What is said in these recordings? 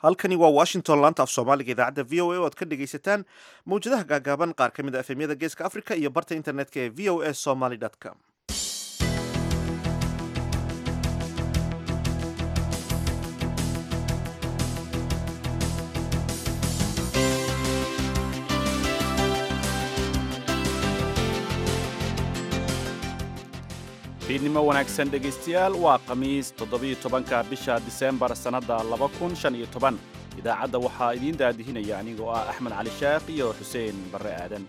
halkani waa washington laanta af soomaaliga idaacadda v o a oo aad ka dhegaysataan mawjadaha gaagaaban qaar ka mid a efemyada geeska africa iyo barta internetka ee v o a somaly com fiidnimo wanaagsan dhegaystayaal waa khamiis toddobiyo tobanka bisha diseembar sannadda laba kun shan iyo toban idaacadda waxaa idiin daadihinaya anigoo ah axmed cali sheekh iyo xuseen barre aadan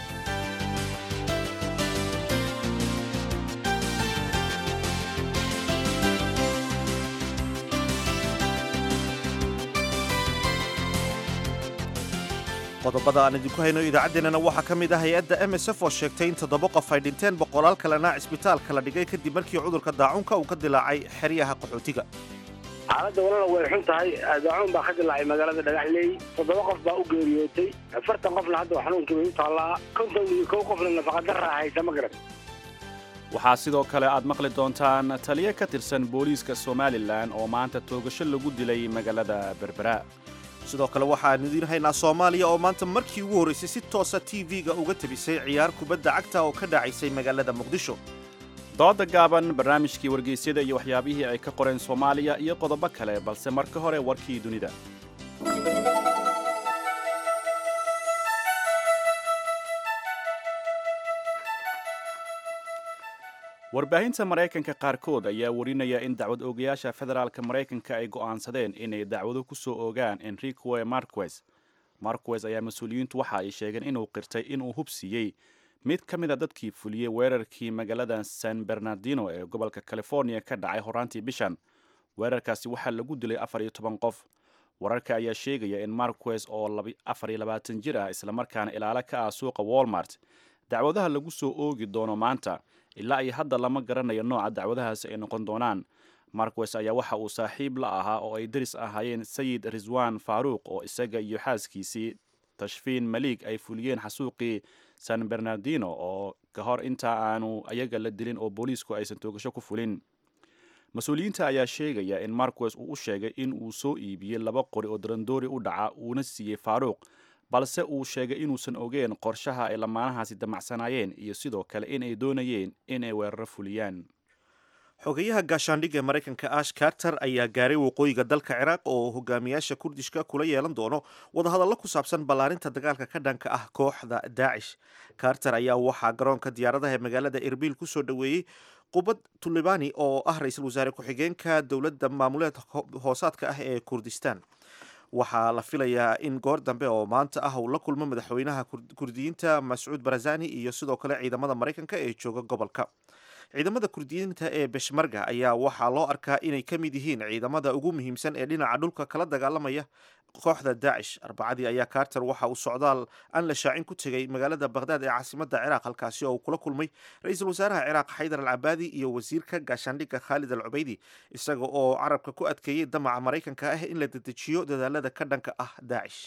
qodobada aan idinku hayno idaacaddeenana waxaa ka mid ah hay-adda m s f oo sheegtay in toddoba qof ay dhinteen boqolaal kalena cisbitaalka la dhigay kadib markii cudurka daacunka uu ka dilaacay xeryaha qaxootiga xaaladda walala way xun tahay daacuun baa ka dilaacay magaalada dhagaxleey toddoba qof baa u geeriyootay afartan qofna hadda xanuunkii bay u taallaa konton iyo kow qofna nafaqadarra haysa ma garan waxaa sidoo kale aad maqli doontaan taliyo ka tirsan booliiska somalilan oo maanta toogasho lagu dilay magaalada berbera sidoo kale waxaan idiin haynaa soomaaliya oo maanta markii ugu horraysay si toosa tv-ga uga tebisay ciyaar kubadda cagta oo ka dhacaysay magaalada muqdisho dooda gaaban barnaamijkii wargeysyada iyo waxyaabihii ay ka qoreen soomaaliya iyo qodobo kale balse marka hore warkii dunida warbaahinta maraykanka qaarkood ayaa warinaya in dacwad oogayaasha federaalka maraykanka ay go'aansadeen inay dacwado ku soo oogaan enrique marquez marquez ayaa mas-uuliyiintu waxa ay sheegeen inuu qirtay inuu hubsiiyey mid ka mid a dadkii fuliyey weerarkii magaalada san bernardino ee gobolka california ka dhacay horaantii bishan weerarkaasi waxaa lagu dilay afar iyo toban qof wararka ayaa sheegaya in marquez oo afar iyo labaatan jir ah islamarkaana ilaalo ka ah suuqa walmart dacwadaha lagu soo oogi doono maanta ilaa iyo hadda lama garanayo nooca dacwadahaasi ay noqon doonaan marquez ayaa waxa uu saaxiib la ahaa oo ay deris ahaayeen sayid riswan faaruuq oo isaga iyo xaaskiisii tashfiin maliig ay fuliyeen xasuuqii san bernardino oo ka hor inta aanu ayaga la dilin oo booliisku aysan toogasho ku fulin mas-uuliyiinta ayaa sheegaya in marquez uu u sheegay in uu soo iibiyey laba qori oo darandoori u dhaca uuna siiyey faaruuq balse uu sheegay inuusan ogeen qorshaha ay lamaanahaasi damacsanaayeen iyo sidoo kale in ay doonayeen in ay weeraro fuliyaan xogeyaha gaashaandhigga maraykanka ash carter ayaa gaaray waqooyiga dalka ciraaq oo hogaamiyaasha kurdishka kula yeelan doono wadahadallo ku saabsan ballaarinta dagaalka ka dhanka ah kooxda daacish carter ayaa waxaa garoonka diyaaradaha ee magaalada erbil ku soo dhoweeyey qubad tulibani oo ah ra-iisul wasaare ku-xigeenka dowladda maamuleed hoosaadka ah ee kurdistan waxaa la filayaa in goor dambe oo maanta ah uu la kulmo madaxweynaha kurdiyiinta mascuud barazani iyo sidoo kale ciidamada maraykanka ee jooga gobolka ciidamada kurdiyiinta ee beshmarga ayaa waxaa loo arkaa inay ka mid yihiin ciidamada ugu muhiimsan ee dhinaca dhulka kala dagaalamaya kooxda daacish arbacadii ayaa carter waxa uu socdaal aan la shaacin ku tegay magaalada bakhdad ee caasimada ciraaq halkaasi oo uu kula kulmay ra-iisul wasaaraha ciraaq xaydar al cabaadi iyo wasiirka gaashaandhigga khaalid al cubeydi isaga oo carabka ku adkeeyey damaca maraykanka ah in la dedejiyo dadaalada ka dhanka ah daacish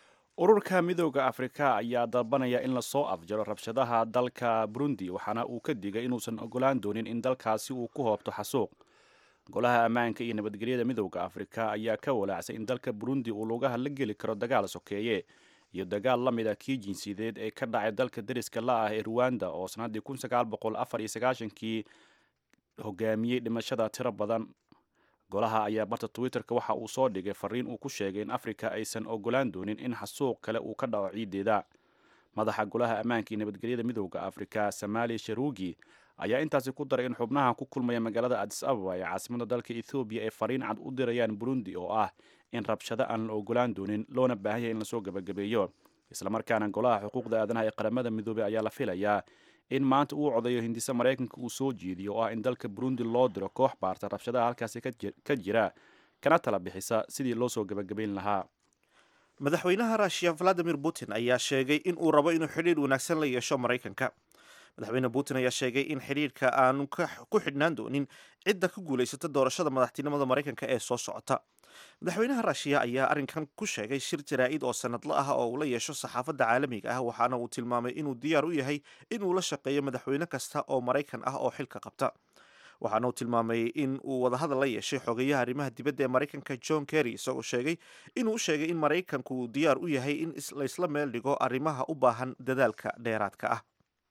ururka midooda afrika ayaa dalbanaya in lasoo afjaro rabshadaha dalka burundi waxaana uu ka digay inuusan ogolaan doonin in dalkaasi uu ku hoobto xasuuq golaha ammaanka iyo nabadgelyada midooda afrika ayaa ka walaacsay in dalka burundi uu lugaha la geli karo dagaal sokeeye iyo dagaal la mid a kii jinsiyadeed ee ka dhacay dalka dariska la ah ee ruwanda oo sannaddii kun sagaal boqol afar iyo sagaashankii hogaamiyey dhimashada tiro badan golaha ayaa barta twitterka waxa uu soo dhigay fariin uu ku sheegay in afrika aysan ogolaan doonin in xasuuq kale uu ka dhaco ciideeda madaxa golaha ammaanka iyo nabadgelyada midooda afrika samaali sharuugi ayaa intaasi ku daray in xubnaha ku kulmaya magaalada adis ababa ee caasimada dalka ethoobiya ay fariin cad u dirayaan burundi oo ah in rabshado aan la ogolaan doonin loona baahan yahay in lasoo gabagabeeyo islamarkaana golaha xuquuqda aadanaha ee qaramada midoobey ayaa la filayaa in maanta uu codayo hindise maraykanka uu soo jeediyo oo ah in dalka burundi loo diro koox baarta rabshadaha halkaasi ka jira kana tala bixisa sidii loo soo gabagabayn lahaa madaxweynaha russiya valadimir putin ayaa sheegay in uu rabo inuu xidhiir wanaagsan la yeesho maraykanka madaxweyne putin ayaa sheegay in xidhiirka aanu ku xidhnaan doonin cidda ka guulaysata doorashada madaxtinimada maraykanka ee soo socota madaxweynaha ruushiya ayaa arrinkan ku sheegay shir jaraa-id oo sanadla ah oo uu la yeesho saxaafadda caalamiga ah waxaana uu tilmaamay inuu diyaar u yahay inuu la shaqeeyo madaxweyne kasta oo maraykan ah oo xilka qabta waxaana uu tilmaamay in uu wadahadal la yeeshay xogeyaha arrimaha dibadda ee maraykanka john kerry isagoo sheegay inuu u sheegay in maraykanku uu diyaar u yahay in laysla meel dhigo arrimaha u baahan dadaalka dheeraadka ah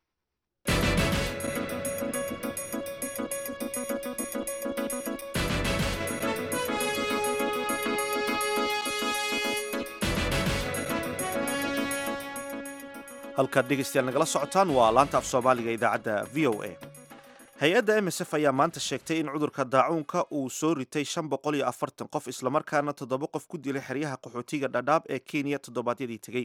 halkaad dhegeystayaal nagala socotaan waa laanta af soomaaliga idaacadda v o a hay-adda m s f ayaa maanta sheegtay in cudurka daacuunka uu soo ritay shan boqol iyo afartan qof islamarkaana toddoba qof ku dilay xeryaha qaxootiga dhadhaab ee kenya toddobaadyadii tegey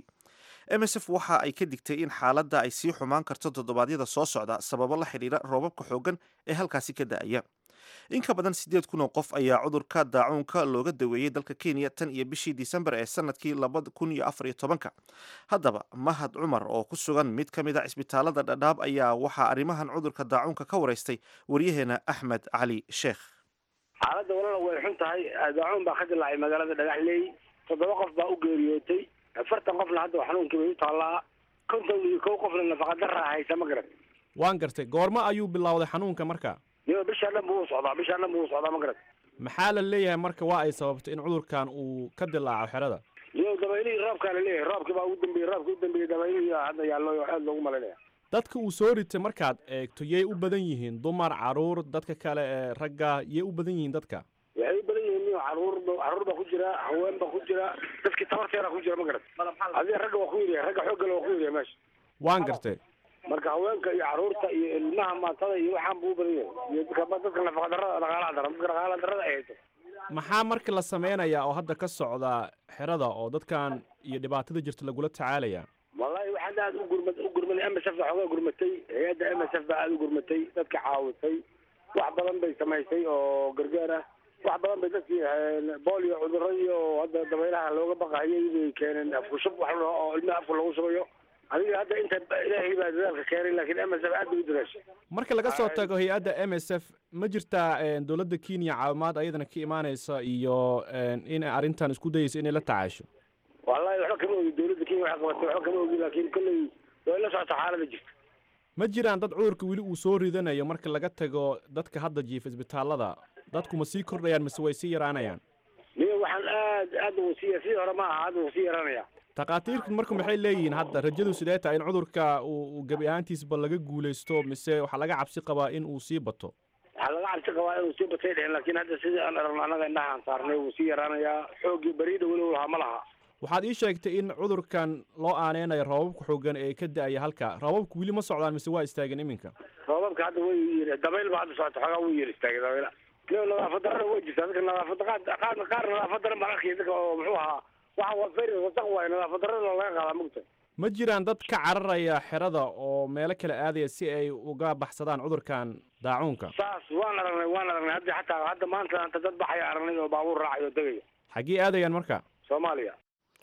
m s f waxa ay ka digtay in xaaladda ay sii xumaan karto toddobaadyada soo socda sababo la xidhiira roobabka xooggan ee halkaasi ka da-aya in ka badan siddeed kun oo qof ayaa cudurka daacuunka looga daweeyey dalka kenya tan iyo bishii disembar ee sanadkii labada kun iyo afar iyo tobanka haddaba mahad cumar oo ku sugan mid ka mid a cisbitaalada dhadhaab ayaa waxaa arrimahan cudurka daacuunka ka waraystay waryaheena axmed cali sheekh xaaladda walala way xun tahay daacuun baa ka dilaacay magaalada dhagaxleey toddoba qof baa u geeriyootay afartan qofna hadda xanuunkii bay u taallaa konton iyo kow qofna nafaqadara haysa ma garan waan gartay goormo ayuu bilowday xanuunka marka iyo bishaa dhan buu u socdaa bishaa dhan buu u socdaa ma garan maxaa la leeyahay marka waa ay sababtay in cudurkan uu ka dilaaco xerada iyo dabaylihii roobkaa la leeyahay roobkii baa ugu dambeeyey roobkii u dambeeyey dabaylihii hadda yaallo aad loogu malaynaya dadka uu soo ritay markaad eegto yay u badan yihiin dumar caruur dadka kale ee ragga yay u badan yihiin dadka waxay u badan yihiin caruur caruur baa ku jira haween baa ku jira dadkii tabarteera ku jira ma garan adiga ragga waa ku yiriya ragga xooggale waa ku yiriya meesha waan gartay marka haweenka iyo caruurta iyo ilmaha maatada iyo waxaan buu u badan yahay iyo dadka dadka nafaqa darada dhaqaalaha daran dadka dhaqaalaha darada ay hayso maxaa marka la sameynayaa oo hadda ka socda xerada oo dadkan iyo dhibaatada jirta lagula tacaalaya wallahi waxaad aad u gurma u gurmanay m s f baa xoogaa gurmatay hay-adda m s f baa aada u gurmatay dadka caawisay wax badan bay samaysay oo gargaar ah wax badan bay dadkii bolio cuduradii oo hadda dabaylaha looga baqahayay bay keeneen afkushub wax oo ilmaha afka lagu shubayo adiga hadda inta ilaahay baa dadaalka keenay laakiin m s f aad bay u dadaashay marka laga soo tago hay-adda m s f ma jirtaa dowladda kenya caawimaad ayadana ka imaaneysa iyo in arrintan isku dayeysa inay la tacaasho wallahi waxba kama ogi dowladda kenya waxay qabatay waxba kama ogi laakiin kolley way la socota xaalada jirta ma jiraan dad cudurka weli uu soo ridanayo marka laga tago dadka hadda jiifa isbitaalada dadku ma sii kordhayaan mise way sii yaraanayaan niyo waxaan aad aad uu sii sidii hore ma aha hadda uu sii yaranaya takhaatiirtu marka maxay leeyihiin hadda rajadu sidee tahay in cudurka uu gebi ahaantiisba laga guulaysto mise waxaa laga cabsi qabaa in uu sii bato waxaa laga cabsi qabaa inuu sii batay dhehen laakiin hadda sidii aan aragno annaga indhahaan saarnay wuu sii yaraanayaa xooggii beriida weli lahaa ma laha waxaad ii sheegtay in cudurkan loo aaneynayo roobabka xoogan ee ka da-aya halka roobabku weli ma socdaan mise waa istaageen iminka roobabka hadda way yiri dabayl baa hadda socota xoogaa wuu yiri istaagay dabayla iyo nadaafad darada way jirtaa dadka nadaafad qaar qaar qaar nadaafad daran baan arkaya dadka oo muxuu ahaa waxa waa feri wasaq waaye nadaafad darada laga qaadaa mugta ma jiraan dad ka cararaya xerada oo meelo kale aadaya si ay uga baxsadaan cudurkan daacuunka saas waan aragnay waan aragnay hadda xataa hadda maanta anta dad baxaya aragnay oo baabuur raacay oo degaya xaggee aadayaan marka soomaaliya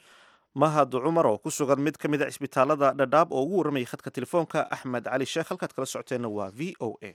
mahad cumar oo ku sugan mid ka mid a cisbitaalada dhadhaab oo ugu warramayay khadka telefoonka axmed cali sheekh halkaad kala socoteenna waa v o a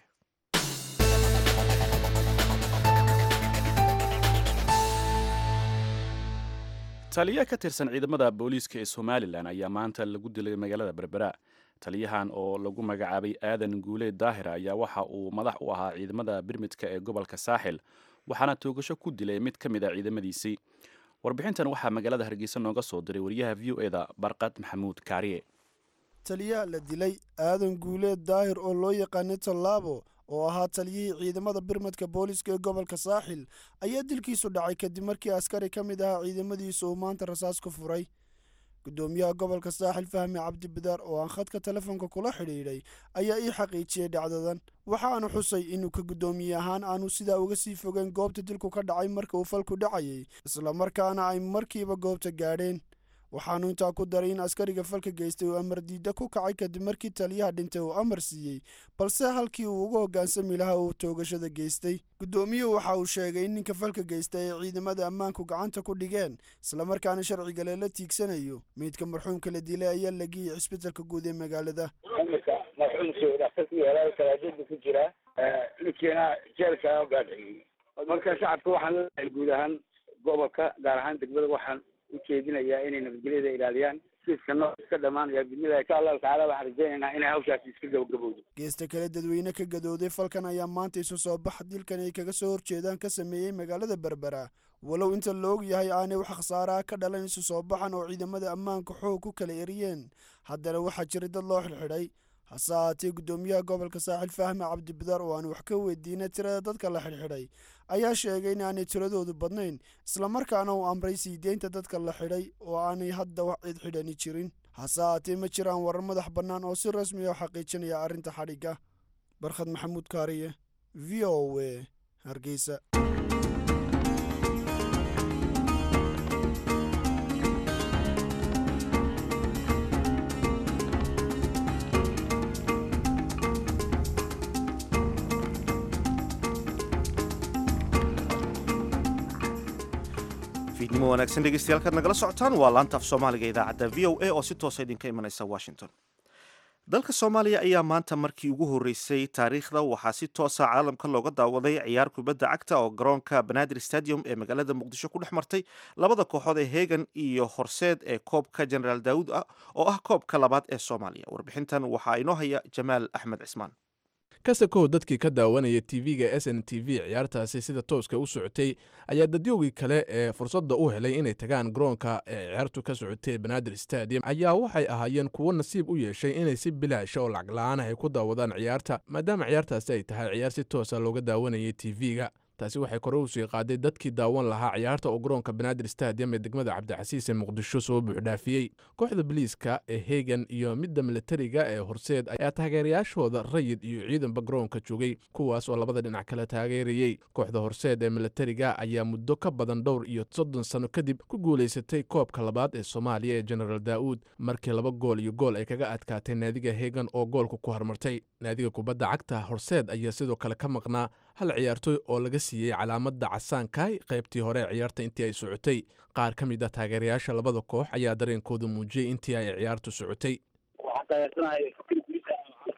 taliye ka tirsan ciidamada booliiska ee somalilan ayaa maanta lagu dilay magaalada berbera taliyahan oo lagu magacaabay aadan guule daahir ayaa waxa uu madax u ahaa ciidamada birmidka ee gobolka saaxil waxaana toogasho ku dilay mid ka mid a ciidamadiisii warbixintan waxaa magaalada hargeysa nooga soo diray wariyaha v o eda barqad maxamuud kaariye taliyaha la dilay aadan guuleed daahir oo loo yaqaanay tallaabo oo ahaa taliyihii ciidamada birmadka booliiska ee gobolka saaxil ayaa dilkiisu dhacay kadib markii askari ka mid ahaa ciidamadiisa uu maanta rasaas ku furay gudoomiyaha gobolka saaxil fahmi cabdibidaar oo aan khadka telefoonka kula xidhiidhay ayaa ii xaqiijiyey dhacdadan waxaanu xusay inuu ka guddoomiye ahaan aanu sidaa uga sii fogeen goobta dilku ka dhacay marka uu falku dhacayay islamarkaana ay markiiba goobta gaadheen waxaanu intaa ku daray in askariga falka geystay uu amar diidda ku kacay kadib markii taliyaha dhintay uu amar siiyey balse halkii uu uga hoggaansami lahaa uu toogashada geystay guddoomiyuhu waxa uu sheegay in ninka falka geystay ay ciidamada ammaanku gacanta ku dhigeen islamarkaana sharciga lela tiigsanayo meydka marxuumka la dilay ayaa la geeyey cisbitalka guud ee magaalada iminka marxuumkii dhakhtarkii helaay kalaajada ku jira ninkiina jeelka gaadhiciyey marka shacabka waxaan leeyahay guud ahaan gobolka gaar ahaan degmada waxaan ujeedinayaa inay nabadgelyada ilaaliyaan kiiska noo iska dhamaanaya bismillahi insha allahu tacaala waxaan rajaynaynaa inay hawshaasi iska gabagabowdo geesta kale dadweyne ka gadooday falkan ayaa maanta isu soo bax dilkan ay kaga soo horjeedaan ka sameeyey magaalada berbera walow inta la og yahay aanay wax khasaaraha ka dhalan isu soo baxan oo ciidamada ammaanka xoog ku kala eriyeen haddana waxaa jiray dad loo xidhxidhay hase ahaatee guddoomiyaha gobolka saaxil fahme cabdibidaar oo aan wax ka weydiinay tirada dadka la xidhxidhay ayaa sheegay in aanay tiradoodu badnayn islamarkaana uu amray sii deynta dadka la xidhay oo aanay hadda wax cid xidhani jirin hase ahaatee ma jiraan warar madax bannaan oo si rasmi ah u xaqiijinaya arrinta xadhigga barkhad maxamuud kaariye v o a hargeysa fiidnimo wanaagsan dhegeystayaal kaad nagala socotaan waa laanta af soomaaliga idaacadda v o a oo si toosa idinka imanaysa washington dalka soomaaliya ayaa maanta markii ugu horreysay taariikhda waxaa si toosa caalamka looga daawaday ciyaar kubadda cagta oo garoonka banaadir stadium ee magaalada muqdisho ku dhex martay labada kooxood ee hegan iyo horseed ee koobka generaal daawud ah oo ah koobka labaad ee soomaaliya warbixintan waxaa inoo haya jamaal axmed cismaan kasakow dadkii ka daawanaya tv-ga s n t v ciyaartaasi sida tooska u socotay ayaa dadyoogii kale ee fursadda u helay inay tagaan garoonka ee ciyaartu ka socotay banaadir stadium ayaa waxay ahaayeen kuwo nasiib u yeeshay inay si bilaasha oo lacag la-aan ah ay ku daawadaan ciyaarta maadaama ciyaartaasi ay tahay ciyaar si toosa looga daawanayay tv-ga taasi waxay kore u sii qaaday dadkii daawan lahaa ciyaarta oo garoonka banaadir stadium ee degmada cabdicasiis ee muqdisho soo buuxdhaafiyey kooxda biliiska ee hegan iyo midda milatariga ee horseed ayaa taageerayaashooda rayid iyo ciidanba garoonka joogay kuwaas oo labada dhinac kala taageerayey kooxda horseed ee milatariga ayaa muddo ka badan dhowr iyo soddon sano kadib ku guulaysatay koobka labaad ee soomaaliya ee genaraal daa'uud markii laba gool iyo gool ay kaga adkaatay naadiga hegan oo goolka ku harmartay naadiga kubadda cagta horseed ayaa sidoo kale ka maqnaa hal ciyaartoy oo laga siiyey calaamadda casaankaay qaybtii hore ee ciyaarta intii ay socotay qaar ka mid ah taageerayaasha labada koox ayaa dareenkooda muujiyey intii ay ciyaartu socotay waxaan taageersanahay fikir guusa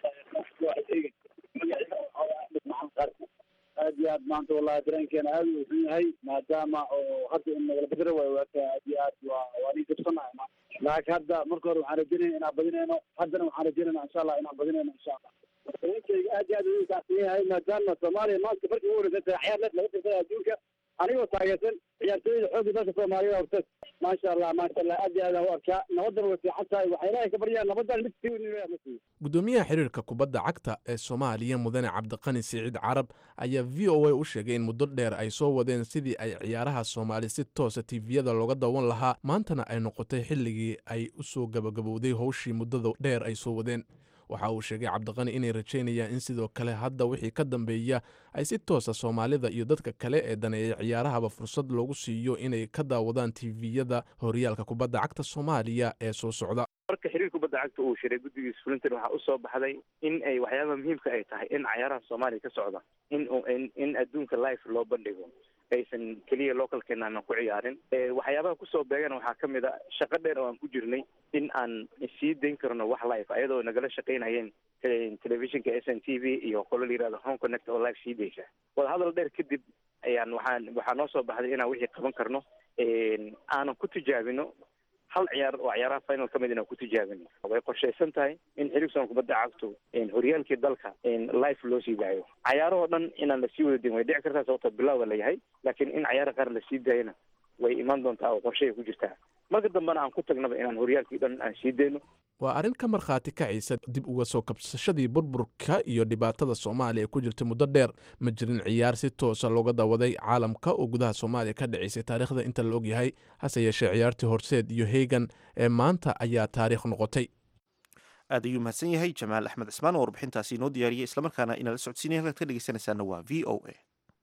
aad iyo aad maanta wallahi dareenkeena aad u xun yahay maadaama oo hadda in nagala bedera waayo waata aad iyo aad waa waa nin jabsanahay ma laakiin hadda marka hore waxaan rajaynaya inaan badinayno haddana waxaan rajaynayna insha allah inaan badinayno insha allah dareenkeyga aad iyo aad u kacsan yahay maadaama soomaaliya maanta markii ugu horeysan tahay ciyaar leed laga tirtay adduunka anigoo taageersan ciyaartooyda xoogga dalka soomaaliya horteed maasha allah maasha allah aad iyo aad aan u arkaa nabadana way fiican tahay waxaa ilaahay ka baryaa nabadan mid sii ma siiyo gudoomiyaha xiriirka kubadda cagta ee soomaaliya mudane cabdiqani siciid carab ayaa v o a u sheegay in muddo dheer ay soo wadeen sidii ay ciyaaraha soomaali si toosa tiviyada looga dawan lahaa maantana ay noqotay xilligii ay u soo gabagabowday howshii muddada dheer ay soo wadeen waxa uu sheegay cabdiqani inay rajaynayaan in sidoo kale hadda wixii ka dambeeya ay si toosa soomaalida iyo dadka kale ee daneeya ciyaarahaba fursad loogu siiyo inay ka daawadaan tiviyada horyaalka kubadda cagta soomaaliya ee soo socda marka xiriir kubadda cagta uu shiray guddigiisa fulintan waxaa usoo baxday in ay waxyaabaha muhiimka ay tahay in cayaaraha soomaaliya ka socda in in adduunka life loo bandhigo aysan keliya localkeena aanan ku ciyaarin waxyaabaha kusoo beegana waxaa ka mid a shaqo dheer oo aan ku jirnay in aan sii dayn karno wax life ayadoo nagala shaqaynayeen telefishinka s n t v iyo qolo la yirahdo home connect oo life sii daysa wadahadal dheer kadib ayaan waxaan waxaa noo soo baxday inaan wixii qaban karno aanan ku tijaabino hal ciyaar oo ciyaaraha final ka mid inaan ku tijaabino way qorshaysan tahay in xiriirsan kubadda cagtu horyaalkii dalka life loo sii daayo cayaarahoo dhan inaan lasii wada din way dhici kartaa sababta bilowga la yahay laakiin in cayaara qaar lasii daayana way imaan doontaa oo qorshay ku jirtaa marka dambena aan ku tagnaba inaan horyaalkii dhan aan sii dayno waa arrin ka markhaati kacaysa dib uga soo kabsashadii burburka iyo dhibaatada soomaaliya ee ku jirtay muddo dheer ma jirin ciyaar si toosa looga dawaday caalamka oo gudaha soomaaliya ka dhacaysay taariikhda inta la ogyahay hase yeeshee ciyaartii horseed iyo hegan ee maanta ayaa taariikh noqotay aad ayuu mahadsan yahay jamaal axmed cismaan oo warbixintaasi inoo diyaariyey islamarkaana inala socodsiinaya halkaad ka dhegeysanaysaana waa v o a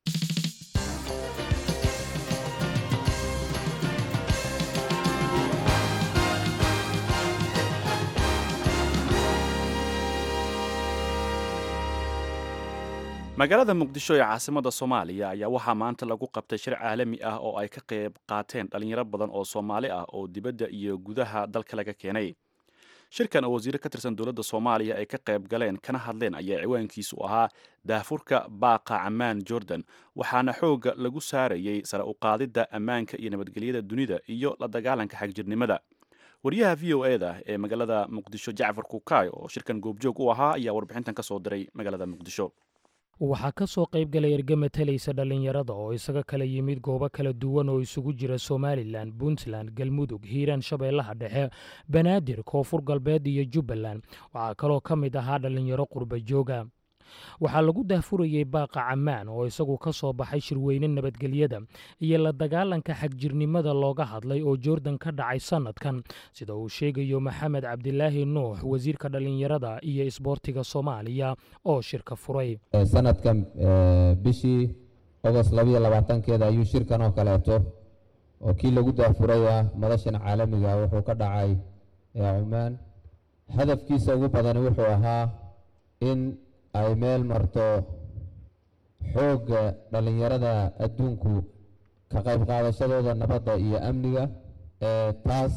magaalada muqdisho ee caasimada soomaaliya ayaa waxaa maanta lagu qabtay shir caalami ah oo ay ka qayb qaateen dhalinyaro badan oo soomaali ah oo dibadda iyo gudaha dalka laga keenay shirkan oo wasiiro ka tirsan dowladda soomaaliya ay ka qayb galeen kana hadleen ayaa ciwaankiisu ahaa daafurka baaqa camaan jordan waxaana xoogga lagu saarayey sare u qaadidda ammaanka iyo nabadgelyada dunida iyo la dagaalanka xagjirnimada wariyaha v o eda ee magaalada muqdisho jacfar kukaay oo shirkan goobjoog u ahaa ayaa warbixintan ka soo diray magaalada muqdisho waxaa ka soo qayb galay erge matalaysa dhallinyarada oo isaga kala yimid goobo kala duwan oo isugu jira somalilan puntland galmudug hiiraan shabeellaha dhexe banaadir koonfur galbeed iyo jubbaland waxaa kaloo ka mid ahaa dhallinyaro qurba jooga waxaa lagu daahfurayey baaqa cammaan oo isagu ka soo baxay shirweyne nabadgelyada iyo la dagaalanka xagjirnimada looga hadlay oo joordan ka dhacay sannadkan sida uu sheegayo maxamed cabdilaahi nuux wasiirka dhallinyarada iyo isboortiga soomaaliya oo shirka furay sanadkan bishii ogost labayo labaatankeeda ayuu shirkan oo kaleeto oo kii lagu daafuray ah madashan caalamiga wuxuu ka dhacay cumaan hadafkiisa ugu badani wuxuu ahaa in ay meel marto xoogga dhallinyarada adduunku ka qayb qaadashadooda nabadda iyo amniga taas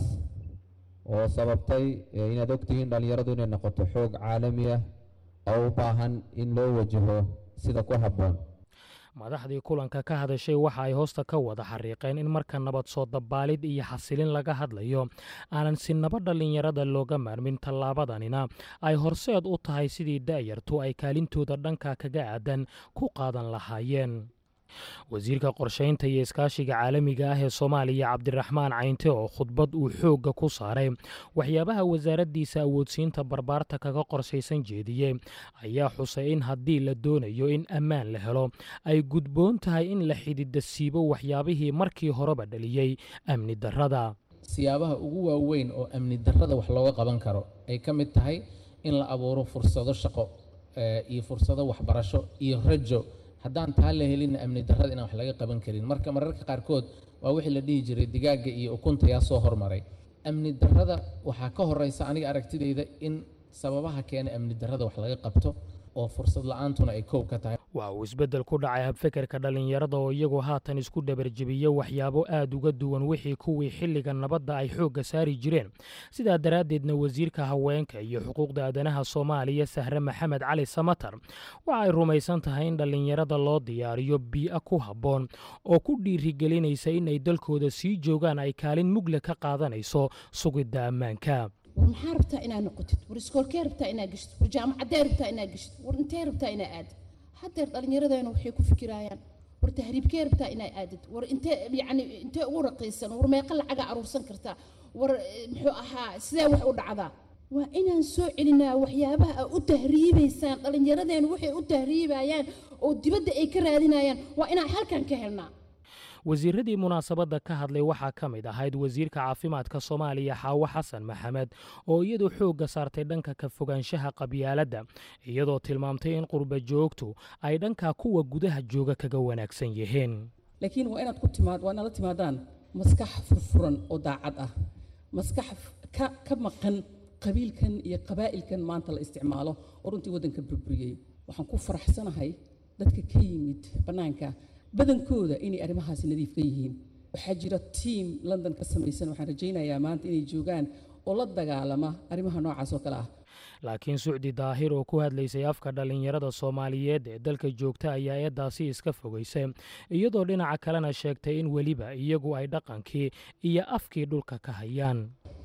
oo sababtay inaad ogtihiin dhallinyaradu inay noqoto xoog caalami ah oo u baahan in loo wajaho sida ku habboon madaxdii kulanka ka hadashay waxa ay hoosta ka wada xariiqeen in marka nabad soo dabaalid iyo xasilin laga hadlayo aanan si naba dhallinyarada looga maarmin tallaabadanina ay horseed u tahay sidii da'yartu ay kaalintooda dhanka kaga aadan ku qaadan lahaayeen wasiirka qorshaynta iyo iskaashiga caalamiga ah ee soomaaliya cabdiraxmaan caynte oo khudbad uu xoogga ku saaray waxyaabaha wasaaraddiisa awoodsiinta barbaarta kaga qorsaysan jeediyey ayaa xusay in haddii la doonayo in ammaan la helo ay gudboon tahay in la xidida siibo waxyaabihii markii horeba dhaliyey amni darrada siyaabaha ugu waaweyn oo amni darrada wax looga qaban karo ay ka mid tahay in la abuuro fursado shaqo iyo fursado waxbarasho iyo rajo haddaan taa la helinna amni darrada inaan wax laga qaban karin marka mararka qaarkood waa wixii la dhihi jiray digaagga iyo ukunta yaa soo hormaray amni darrada waxaa ka horeysa aniga aragtidayda in sababaha keena amni darrada wax laga qabto oo fursad la-aantuna ay koob ka tahay waa uu isbeddel ku dhacay habfekerka dhallinyarada oo iyagu haatan isku dhabarjebiya waxyaabo aad uga duwan wixii kuwii xilliga nabadda ay xoogga saari jireen sidaa daraaddeedna wasiirka haweenka iyo xuquuqda aadanaha soomaaliya sahre maxamed cali samatar waxa ay rumaysan tahay in dhallinyarada loo diyaariyo bii'a ku habboon oo ku dhiirigelinaysa in ay dalkooda sii joogaan ay kaalin mugle ka qaadanayso sugidda ammaanka war maxaa rabtaa inaad noqotid war iskoolkee rabtaa inaad geshid war jaamacadee rabtaa inaad geshid war intee rabtaa inaad aadid haddeer dhallinyaradeena waxay ku fikiraayaan war tahriibkee rabtaa inaad aadid war intee yacni intee ugu raqiisan war meeqa lacaga aruursan kartaa war muxuu ahaa sidee wax u dhacdaa waa inaan soo celinaa waxyaabaha aa u tahriibaysaan dhallinyaradeena waxay u tahriibayaan oo dibadda ay ka raadinayaan waa inaan halkan ka helnaa wasiiradii munaasabadda ka hadlay waxaa ka mid ahayd wasiirka caafimaadka soomaaliya xaawo xasan maxamed oo iyadu xoogga saartay dhanka ka fogaanshaha qabyaaladda iyadoo tilmaamtay in qurba joogtu ay dhanka kuwa gudaha jooga kaga wanaagsan yihiin laakiin waa inaad ku timaad waa inaad la timaadaan maskax furfuran oo daacad ah maskax ka ka maqan qabiilkan iyo qabaa'ilkan maanta la isticmaalo oo runtii waddanka burburiyey waxaan ku faraxsanahay dadka ka yimid bannaanka badankooda inay arrimahaasi nadiif ka yihiin waxaa jira tiam london ka samaysan waxaan rajaynayaa maanta inay joogaan oo la dagaalama arrimaha noocaas oo kale ah laakiin sucdi daahir oo ku hadlaysay afka dhallinyarada soomaaliyeed ee dalka joogta ayaa eeddaasi iska fogaysay iyadoo dhinaca kalena sheegtay in weliba iyagu ay dhaqankii iyo afkii dhulka ka hayaan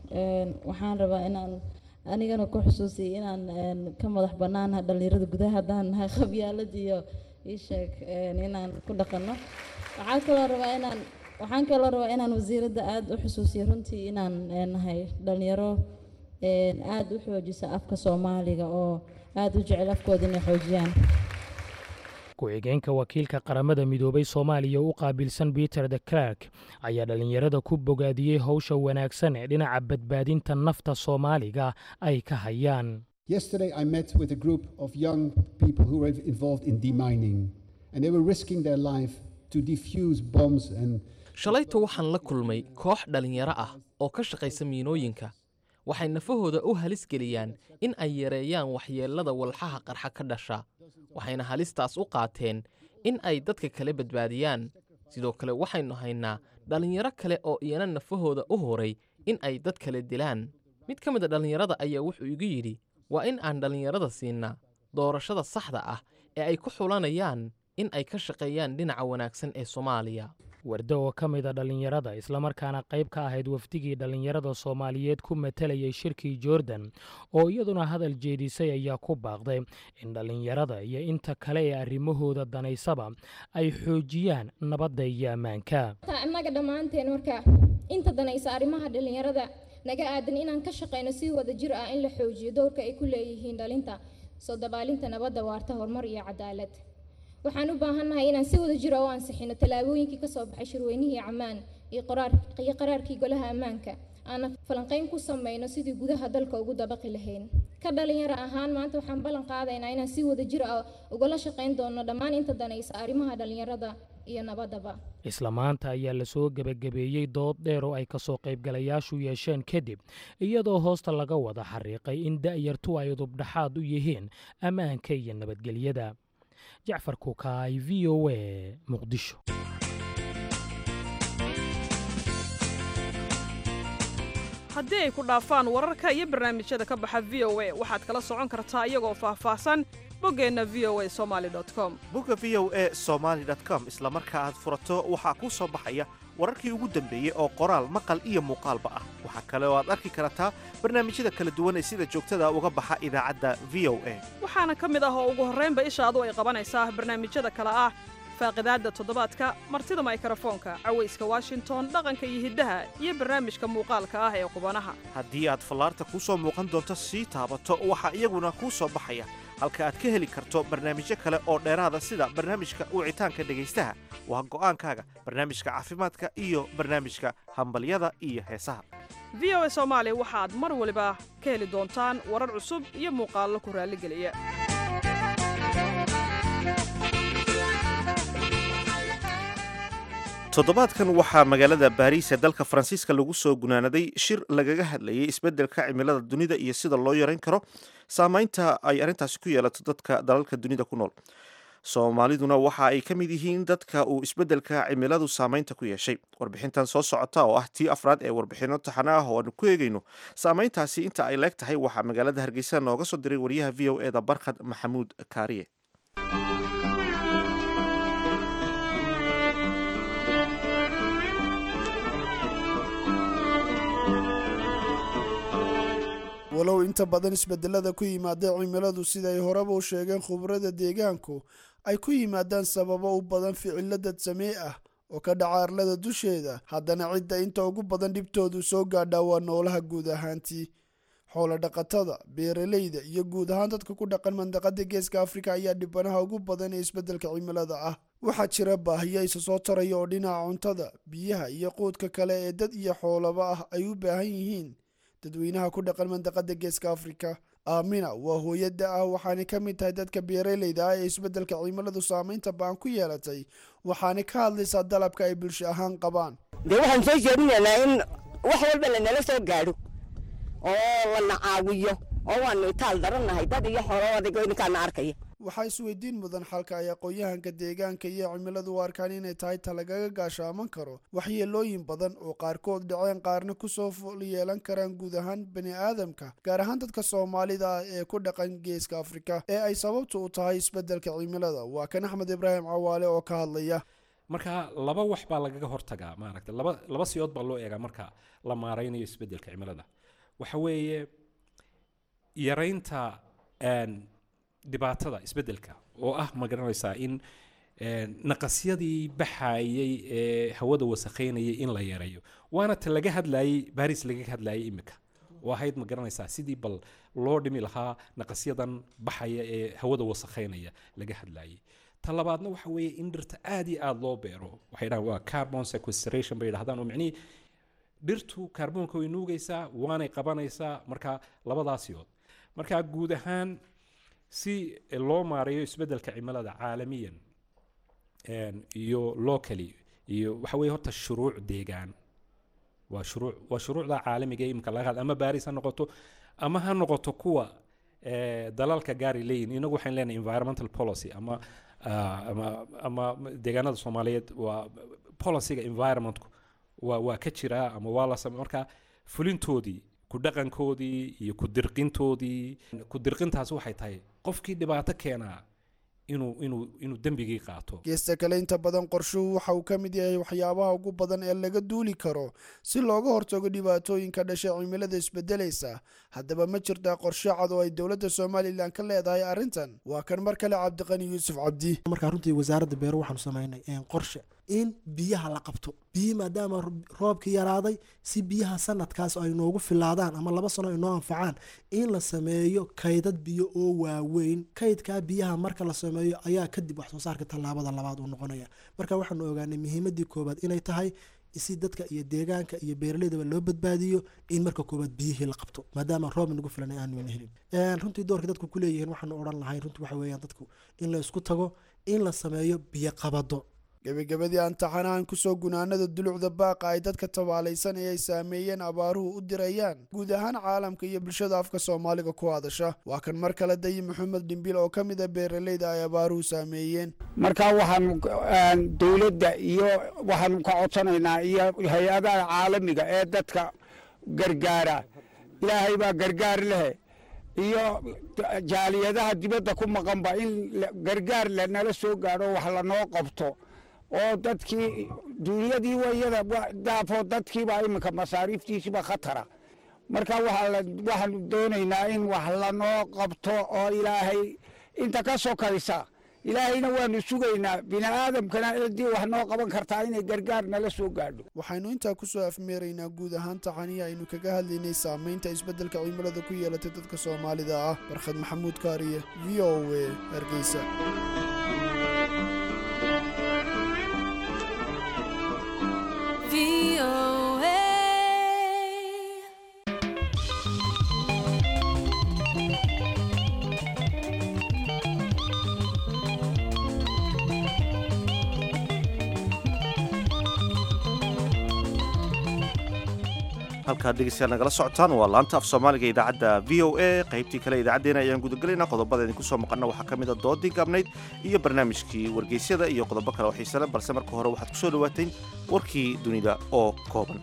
waxaan rabaa inaan anigana ku xusuusiyay inaan ka madax bannaanaha dhallinyarada gudaha haddaan nahay qabyaalad iyo iisheeg inaan ku dhaqanno waxaan kaloo rabaa inaan waxaan kaloo rabaa inaan wasiiradda aada u xusuusiyo runtii inaan nahay dhalinyaro aada u xoojisa afka soomaaliga oo aada u jecel afkooda inay xoojiyaan ku-xigeenka wakiilka qaramada midoobay soomaaliya u qaabilsan peter de clark ayaa dhallinyarada ku bogaadiyey howsha wanaagsan ee dhinaca badbaadinta nafta soomaaliga ay ka hayaan Yesterday, I met with a group of young people who were involved in demining, and they were risking their life to defuse bombs and. shalayta waxaan la kulmay koox dhallinyaro ah oo ka shaqaysa miinooyinka waxay nafahooda u halis geliyaan in ay yareeyaan waxyeellada walxaha qarxa ka dhasha waxayna halistaas u qaateen in ay dadka kale badbaadiyaan sidoo kale waxaynu haynaa dhallinyaro kale oo iyana nafahooda u horay in ay dad kale dilaan mid ka mid a dhallinyarada ayaa wuxuu igu yidhi waa in aan dhallinyarada siinaa doorashada saxda ah ee ay ku xulanayaan in ay ka shaqeeyaan dhinaca wanaagsan ee soomaaliya wardo oo ka mida dhallinyarada islamarkaana qayb ka ahayd wafdigii dhallinyarada soomaaliyeed ku matalayay shirkii jordan oo iyaduna hadal jeedisay ayaa ku baaqday in dhallinyarada iyo inta kale ee arrimahooda danaysaba ay xoojiyaan nabadda iyo ammaanka innaga dhammaanteen marka inta danaysa arrimaha dhallinyarada naga aadan inaan ka shaqayno si wada jir ah in la xoojiyo dowrka ay ku leeyihiin dhalinta soo dabaalinta nabadda waarta horumar iyo cadaalad waxaan u baahannahay inaan si wada jira u ansixino tallaabooyinkii ka soo baxay shirweynihii ammaan iyo qaraarkii golaha ammaanka aana falanqayn ku samayno sidii gudaha dalka ugu dabaqi lahayn ka dhalinyaro ahaan maanta waxaan ballan qaadaynaa inaan si wada jir ah ugala shaqayn doono dhammaan inta danaysa arrimaha dhallinyarada iyo nabaddaba isla maanta ayaa lasoo gebagabeeyey dood dheer oo ay kasoo qaybgalayaashu yeesheen kadib iyadoo hoosta laga wada xariiqay in da'yartu ay udubdhaxaad u yihiin ammaanka iyo nabadgelyada jacfar kukaay v o a muqdisho haddii ay ku dhaafaan wararka iyo barnaamijyada ka baxa v o a waxaad kala socon kartaa iyagoo faahfaahsan boggeenna v o a somali com bogga v o a somaali com isla marka aad furato waxaa kuu soo baxaya wararkii ugu dambeeyey oo qoraal maqal iyo muuqaalba ah waxaa kale oo aad arki kartaa barnaamijyada kala duwan ee sida joogtada uga baxa idaacadda v o a waxaana ka mid ah oo ugu horraynba ishaadu ay qabanaysaa barnaamijyada kale ah faaqidaadda toddobaadka martida maykrofoonka cawayska washington dhaqanka iyo hiddaha iyo barnaamijka muuqaalka ah ee qubanaha haddii aad fallaarta kuu soo muuqan doonto sii taabato waxaa iyaguna kuu soo baxaya halka aad ka heli karto barnaamijyo kale oo dheeraada sida barnaamijka wicitaanka dhegaystaha waa go'aankaaga barnaamijka caafimaadka iyo barnaamijka hambalyada iyo heesaha v o a soomaali waxaad mar waliba ka heli doontaan warar cusub iyo muuqaallo ku raalligeliya toddobaadkan waxaa magaalada baariis ee dalka faransiiska lagu soo gunaanaday shir lagaga hadlayay isbeddelka cimilada dunida iyo sida loo yarayn karo saamaynta ay arrintaasi ku yeelato dadka dalalka dunida ku nool soomaaliduna waxa ay ka mid yihiin dadka uu isbeddelka cimiladu saamaynta ku yeeshay warbixintan soo socota oo ah tii afraad ee warbixinno taxana ah oo aanu ku eegayno saamayntaasi inta ay leeg tahay waxaa magaalada hargeysa nooga soo diray wariyaha v o e da barkhad maxamuud kaariye walow inta badan isbedelada ku yimaada cimiladu siday horeba u sheegeen khubarada deegaanku ay ku yimaadaan sababo u badan ficilo dadsamee ah oo ka dhaca arlada dusheeda haddana cidda inta ugu badan dhibtoodu soo gaadhaa waa noolaha guud ahaantii xoolo dhaqatada beeralayda iyo guud ahaan dadka ku dhaqan mandaqada geeska afrika ayaa dhibanaha ugu badan ee isbeddelka cimilada ah waxaa jira baahiyo isa soo taraya oo dhinaca cuntada biyaha iyo quudka kale ee dad iyo xoolaba ah ay u baahan yihiin dadweynaha ku dhaqan mandaqada geeska afrika aamina waa hooyada ah waxaanay ka mid tahay dadka beeralayda ah ee isbeddelka cimiladu saamaynta baan ku yeelatay waxaanay ka hadlaysaa dalabka ay bulsho ahaan qabaan dee waxaan soo jeedinaynaa in wax walba lanala soo gaadho oo lana caawiyo oo waanu itaal darannahay dad iyo xoolo adigoo ninkaana arkaya waxaa isweydiin mudan xalka ay aqoon-yahanka deegaanka iyo cimiladu u arkaan inay tahay ta lagaga gaashaaman karo waxyeelooyin badan oo qaarkood dhaceen qaarna kusoo fol yeelan karaan guud ahaan bani aadamka gaar ahaan dadka soomaalida ah ee ku dhaqan geeska afrika ee ay sababtu u tahay isbeddelka cimilada waa kan axmed ibraahim cawaale oo ka hadlaya marka laba wax baa lagaga hortagaa maaragta laba laba siyood baa loo eegaa marka la maaraynayo isbeddelka cimilada waxa weeye yaraynta dhibaatada isbeddelka oo ah ma garanaysaa in naqasyadii baxayay ee hawada wasakhaynayay in la yareeyo waana ta laga hadlayay baris laga hadlayay imika oo ahayd ma garanaysaa sidii bal loo dhimi lahaa naqasyadan baxaya ee hawada wasakhaynaya laga hadlayay ta labaadna waxa weeye in dhirta aad iyo aada loo beero waxay dhahaan waa carbon sequestration bay dhahdaan oo micnihii dhirtu kaarboonka way nuugaysaa waanay qabanaysaa marka labadaasiyood marka guud ahaan si loo maareeyo isbeddelka cimilada caalamiyan iyo locally iyo waxa weeye horta shuruuc deegaan waa shuruuc waa shuruucda caalamiga imika laga had ama baris ha noqoto ama ha noqoto kuwa dalalka gaari leeyihin inagu waxaan leenahay environmental policy ama ama ama deegaanada soomaaliyeed waa policyga environmentku waa waa ka jiraa ama waa la samey marka fulintoodii ku dhaqankoodii iyo ku dirqintoodii ku dirqintaas waxay tahay qofkii dhibaato keenaa inuu inuu inuu dembigii qaato geesta kale inta badan qorshuhu waxa uu ka mid yahay waxyaabaha ugu badan ee laga duuli karo si looga hortago dhibaatooyinka dhashay cimilada isbedelaysa haddaba ma jirtaa qorshe cad oo ay dowladda somalilan ka leedahay arrintan waa kan mar kale cabdiqani yuusuf cabdi markaa runtii wasaaradda beero waxaanu samaynay qorshe in biyaha la qabto biyihii maadaama roobkii yaraaday si biyaha sanadkaas ay noogu filaadaan ama laba sano ay noo anfacaan in la sameeyo kaydad biyo oo waaweyn kaydkaa biyaha marka la sameeyo ayaa kadib wax soo saarka tallaabada labaad uu noqonaya marka waxaanu ogaanay muhiimadii koobaad inay tahay si dadka iyo deegaanka iyo beeraleydaba loo badbaadiyo in marka koobaad biyihii la qabto maadaama roob nagu filan aanu helin runtii doorka dadku ku leeyihiin waxaanu odhan lahay runtii waxa weeyaan dadku in la isku tago in la sameeyo biyo qabado gebagabadii aan taxanahan kusoo gunaanada dulucda baaqa ay dadka tabaalaysan ee ay saameeyeen abaaruhu u dirayaan guud ahaan caalamka iyo bulshada afka soomaaliga ku hadasha waa kan mar kale dayi maxamed dhimbil oo ka mid a beeraleyda ay abaaruhu saameeyeen marka waxaanu dowladda iyo waxaanu ka codsanaynaa iyo hay-adaha caalamiga ee dadka gargaara ilaahay baa gargaar leh iyo jaaliyadaha dibadda ku maqanba in gargaar lanala soo gaadho wax lanoo qabto oo dadkii duunyadii wayada daafo dadkiiba iminka masaariiftiisiba khatara marka waxaanu doonaynaa in wax lanoo qabto oo ilaahay inta ka sokaysa ilaahayna waanu sugaynaa bini aadamkana ciddii wax noo qaban kartaa inay gargaar nala soo gaadho waxaynu intaa kusoo afmeeraynaa guud ahaan taxanihi aynu kaga hadlaynay saamaynta isbeddelka cimilada ku yeelatay dadka soomaalida ah barkhad maxamuud kaariye v o a hargeysa halkaad dhegeystayaal nagala socotaan waa laanta af soomaaliga idaacadda v o a qaybtii kale idaacaddeenna ayaan gudagelaynaa qodobada idinku soo maqana waxaa ka mid a doodii gaabnayd iyo barnaamijkii wargeysyada iyo qodobo kale oo xiisale balse marka hore waxaad ku soo dhawaateen warkii dunida oo kooban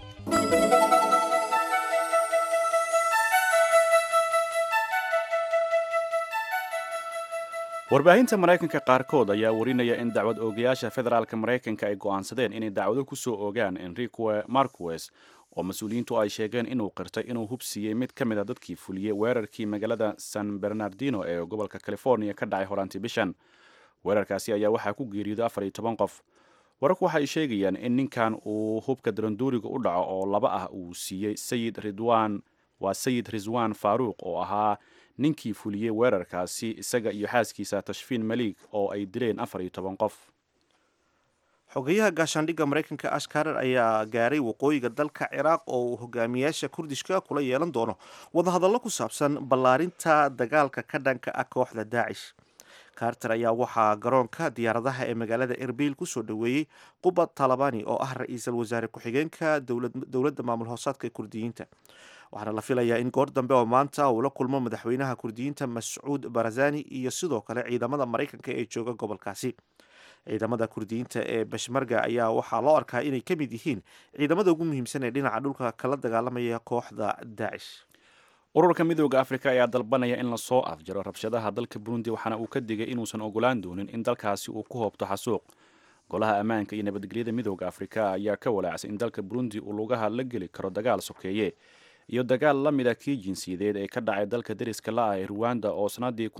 warbaahinta maraykanka qaarkood ayaa warinaya in dacwad oogayaasha federaalka maraykanka ay go'aansadeen inay dacwado ku soo ogaan enrique marquez oo mas-uuliyiintu ay sheegeen inuu qirtay inuu hubsiiyey mid ka mid a dadkii fuliyey weerarkii magaalada san bernardino ee gobolka california ka dhacay horaantii bishan weerarkaasi ayaa waxaa ku geeriyooday afar iyo toban qof wararku waxay sheegayaan in ninkan uu hubka daranduuriga u dhaco oo laba ah uu siiyey sayid ridwan waa sayid riswan faaruuq oo ahaa ninkii fuliyey weerarkaasi isaga iyo xaaskiisa tashfiin maliig oo ay dileen afar iyo toban qof xogeyaha gaashaandhigga maraykanka ash karer ayaa gaaray waqooyiga dalka ciraaq oo uu hogaamiyaasha kurdishka kula yeelan doono wadahadallo ku saabsan ballaarinta dagaalka ka dhanka ah kooxda daacish carter ayaa waxaa garoonka diyaaradaha ee magaalada erbil kusoo dhoweeyey qubad talabani oo ah ra-iisul wasaare ku-xigeenka dowladda maamul hoosaadka ee kurdiyiinta waxaana la filayaa in goor dambe oo maanta uu la kulmo madaxweynaha kurdiyiinta mascuud barazani iyo sidoo kale ciidamada maraykanka ee jooga gobolkaasi ciidamada kurdiyiinta ee bashmarga ayaa waxaa loo arkaa inay ka mid yihiin ciidamada ugu muhiimsan ee dhinaca dhulka kala dagaalamaya kooxda daacish ururka midooda afrika ayaa dalbanaya in lasoo afjaro rabshadaha dalka burundi waxaana uu ka digay inuusan ogolaan doonin in dalkaasi uu ku hoobto xasuuq golaha ammaanka iyo nabadgelyada midooda afrika ayaa ka walaacsan in dalka burundi uu lugaha la geli karo dagaal sokeeye iyo dagaal la mida kii jinsiyadeed ee ka dhacay dalka deriska la ah ee ruwanda oo sanadii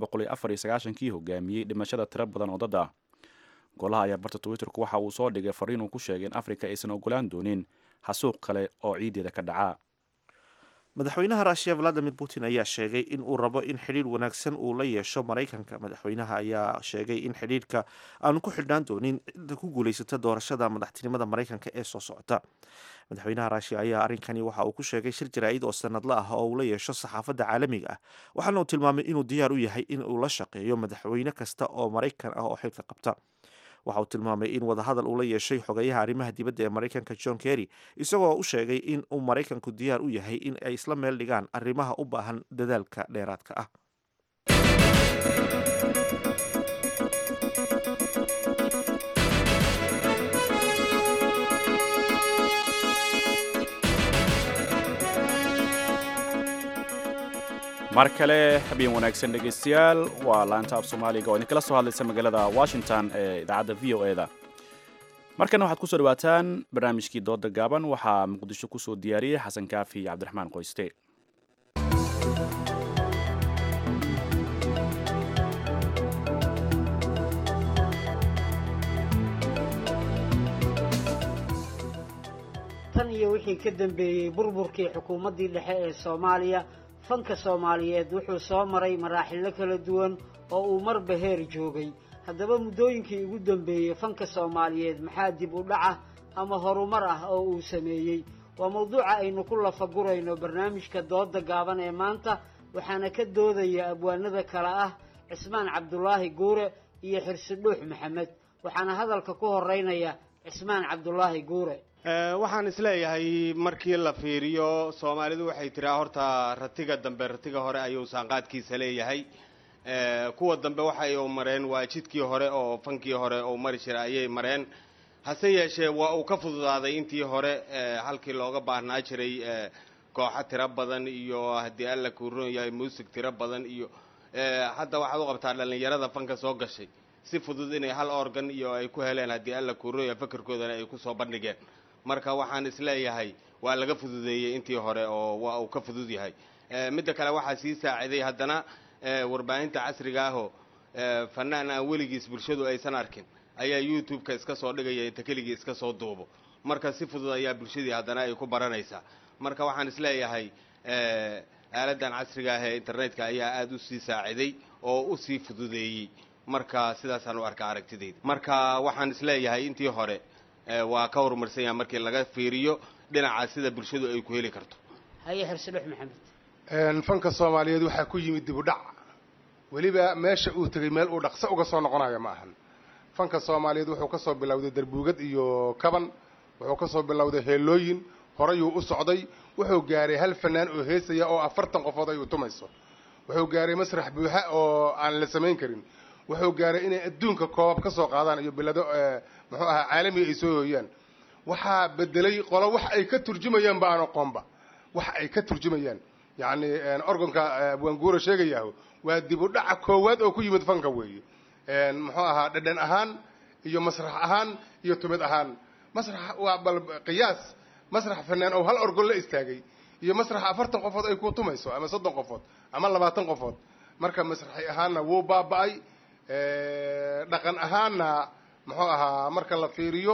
kii hogaamiyey dhimashada tiro badan oo dad ah golaha ayaa barta twitterku waxa uu soo dhigay fariin uu ku sheegay in afrika aysan ogolaan doonin xasuuq kale oo ciideeda ka dhaca madaxweynaha russiya valadimir putin ayaa sheegay in uu rabo in xidhiir wanaagsan uu la yeesho maraykanka madaxweynaha ayaa sheegay in xidhiirka aanu ku xidhnaan doonin cidda ku guulaysata doorashada madaxtinimada maraykanka ee soo socota madaxweynaha russiya ayaa arrinkani waxa uu ku sheegay shir jaraa'id oo sanadla ah oo uu la yeesho saxaafadda caalamiga ah waxaana uu tilmaamay inuu diyaar u yahay in uu la shaqeeyo madaxweyne kasta oo maraykan ah oo xilka qabta waxa uu tilmaamay in wadahadal uu la yeeshay xogeyaha arrimaha dibadda ee maraykanka john kerry isagoo u sheegay in uu maraykanku diyaar u yahay in ay isla meel dhigaan arrimaha u baahan dadaalka dheeraadka ah mar kale habeen wanaagsan dhegaystayaal waa laanta af soomaaliga oo idinkala soo hadlaysa magaalada washington ee idaacadda v o eda markana waxaad kusoo dhawaataan barnaamijkii dooda gaaban waxaa muqdisho kusoo diyaariyey xasan kaafi iyo cabdiraxmaan qoyste tan iyo wixii ka dambeeyey burburkii xukuumaddii dhexe ee soomaaliya fanka soomaaliyeed wuxuu soo maray maraaxilo kala duwan oo uu marba heer joogay haddaba muddooyinkii ugu dambeeyey fanka soomaaliyeed maxaa dib u dhaca ama horumar ah oo uu sameeyey waa mawduuca aynu ku lafagurayno barnaamijka dooda gaaban ee maanta waxaana ka doodaya abwaanada kale ah cismaan cabdulaahi guure iyo xirsidhuux maxamed waxaana hadalka ku horeynaya cismaan cabdulaahi guure waxaan isleeyahay markii la fiiriyo soomaalidu waxay tiraa horta ratiga dambe ratiga hore ayuu saanqaadkiisa leeyahay kuwa dambe waxay u mareen waa jidkii hore oo fankii hore oo mari jira ayay mareen hase yeeshee waa uu ka fududaaday intii hore halkii looga baahnaa jiray kooxo tiro badan iyo haddii alla kuu ron yahay muusig tiro badan iyo hadda waxaad u qabtaa dhallinyarada fanka soo gashay si fudud inay hal organ iyo ay ku heleen haddii alla kuu ron yahay fakarkoodana ay kusoo bandhigeen marka waxaan isleeyahay waa laga fududeeyey intii hore oo waa uu ka fudud yahay midda kale waxaa sii saaciday haddana warbaahinta casriga ahoo fanaan aan weligiis bulshadu aysan arkin ayaa youtube-ka iska soo dhigaya inta keligii iska soo duubo marka si fudud ayaa bulshadii haddana ay ku baranaysaa marka waxaan isleeyahay aaladan casriga ah ee internetka ayaa aada usii saaciday oo usii fududeeyey marka sidaasaan u arkaa aragtidayda marka waxaan isleeyahay intii hore waa ka horumarsan yaha markii laga fiiriyo dhinaca sida bulshadu ay ku heli karto haye xirsidhuux maxamed fanka soomaaliyeed waxaa ku yimid dib u dhac weliba meesha uu tegay meel uu dhaqso uga soo noqonayo ma ahan fanka soomaaliyeed wuxuu ka soo bilowday darbuugad iyo kaban wuxuu ka soo bilowday heelooyin horeyuu u socday wuxuu gaaray hal fanaan oo heesaya oo afartan qofood ay u tumayso wuxuu gaaray masrax buuxa oo aan la samayn karin wuxuu gaaray inay adduunka koobab ka soo qaadaan iyo bilado muxuu ahaa caalamiga ay soo hooyaan waxaa bedelay qolo wax ay ka turjumayaan ba aan aqoonba wax ay ka turjumayaan yacni organka abwaanguura sheegayaho waa dib u dhaca koowaad oo ku yimid fanka weeye muxuu ahaa dhadhan ahaan iyo masrax ahaan iyo tumid ahaan masrax waa bal qiyaas masrax fanaan oo hal orgon la istaagay iyo masrax afartan qofood ay ku tumayso ama soddon qofood ama labaatan qofood marka masraxi ahaanna wuu baaba'ay dhaqan ahaanna muxuu ahaa marka la fiiriyo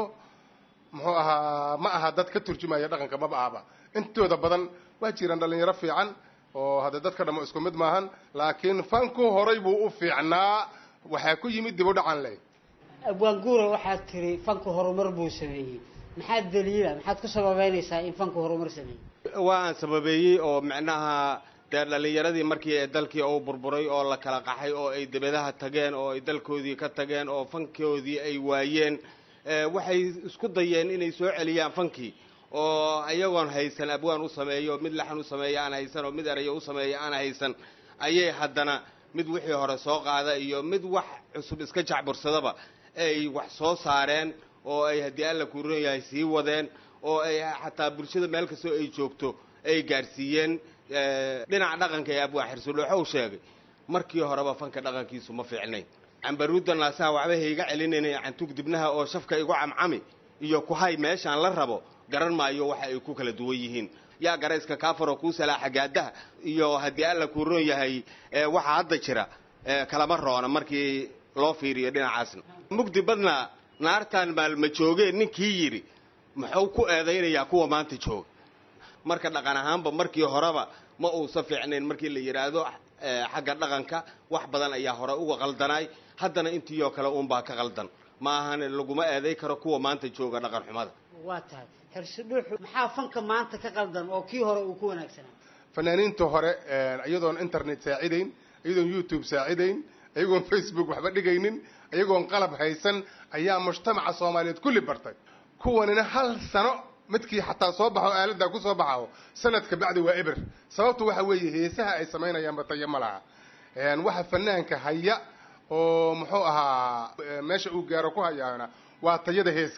muxuu ahaa ma aha dad ka turjumaya dhaqanka maba ahaba intooda badan waa jiraan dhalinyaro fiican oo hadda dadka dhamo isku mid maahan laakiin fanku horay buu u fiicnaa waxaa ku yimid dib u dhacan leh abwaanguura waxaad tiri fanku horumar buu sameeyey maxaad daliila maxaad ku sababeynaysaa in fanku horumar sameeyey waan sababeeyey oo macnaha dee dhallinyaradii markii ee dalkii uu burburay oo la kala qaxay oo ay debadaha tageen oo ay dalkoodii ka tageen oo fankoodii ay waayeen waxay isku dayeen inay soo celiyaan fankii oo ayagoon haysan abwaan u sameeyo mid laxan u sameeya aan haysan oo mid erayo u sameeya aan haysan ayay haddana mid wixii hore soo qaada iyo mid wax cusub iska jacbursadaba ay wax soo saareen oo ay haddii alla kuu ron yahay sii wadeen oo ay xataa bulshada meel kastoo ay joogto ay gaadhsiiyeen dhinaca dhaqanka ee abwaa xirsudhooxow sheegay markii horeba fanka dhaqankiisu ma fiicnayn cambaruudda naasaha waxba hayga celinayna cantug dibnaha oo shafka igu camcami iyo kuhay meeshaan la rabo garan maayo waxa ay ku kala duwan yihiin yaa garayska kaafaroo kuu salaaxa gaadaha iyo haddii alla kuu roon yahay waxa hadda jira kalama roona markii loo fiiriyo dhinacaasna mugdi badna naartaan maalma joogeen ninkii yidhi muxuu ku eedaynayaa kuwa maanta jooga marka dhaqan ahaanba markii horeba ma uusan fiicnayn markii la yidhaahdo xagga dhaqanka wax badan ayaa hore uga qaldanaay haddana intii oo kale uunbaa ka qaldan ma ahan laguma eeday karo kuwa maanta jooga dhaqan xumada waa tahay xirsidhuuxu maxaa fanka maanta ka qaldan oo kii hore uu ku wanaagsanaa fanaaniinta hore iyadoon internet saacidayn iyadoon youtube saacidayn iyagoon facebook waxba dhigaynin iyagoon qalab haysan ayaa mujtamaca soomaaliyeed kulli bartay kuwanina hal sano midkii xataa soo baxo aalada ku soo baxo sanadka bacdi waa eber sababtu waxa weeye heesaha ay samaynayaanba tayo ma laha waxa fanaanka haya oo muxuu ahaa meesha uu gaaro ku hayaana waa tayada heeska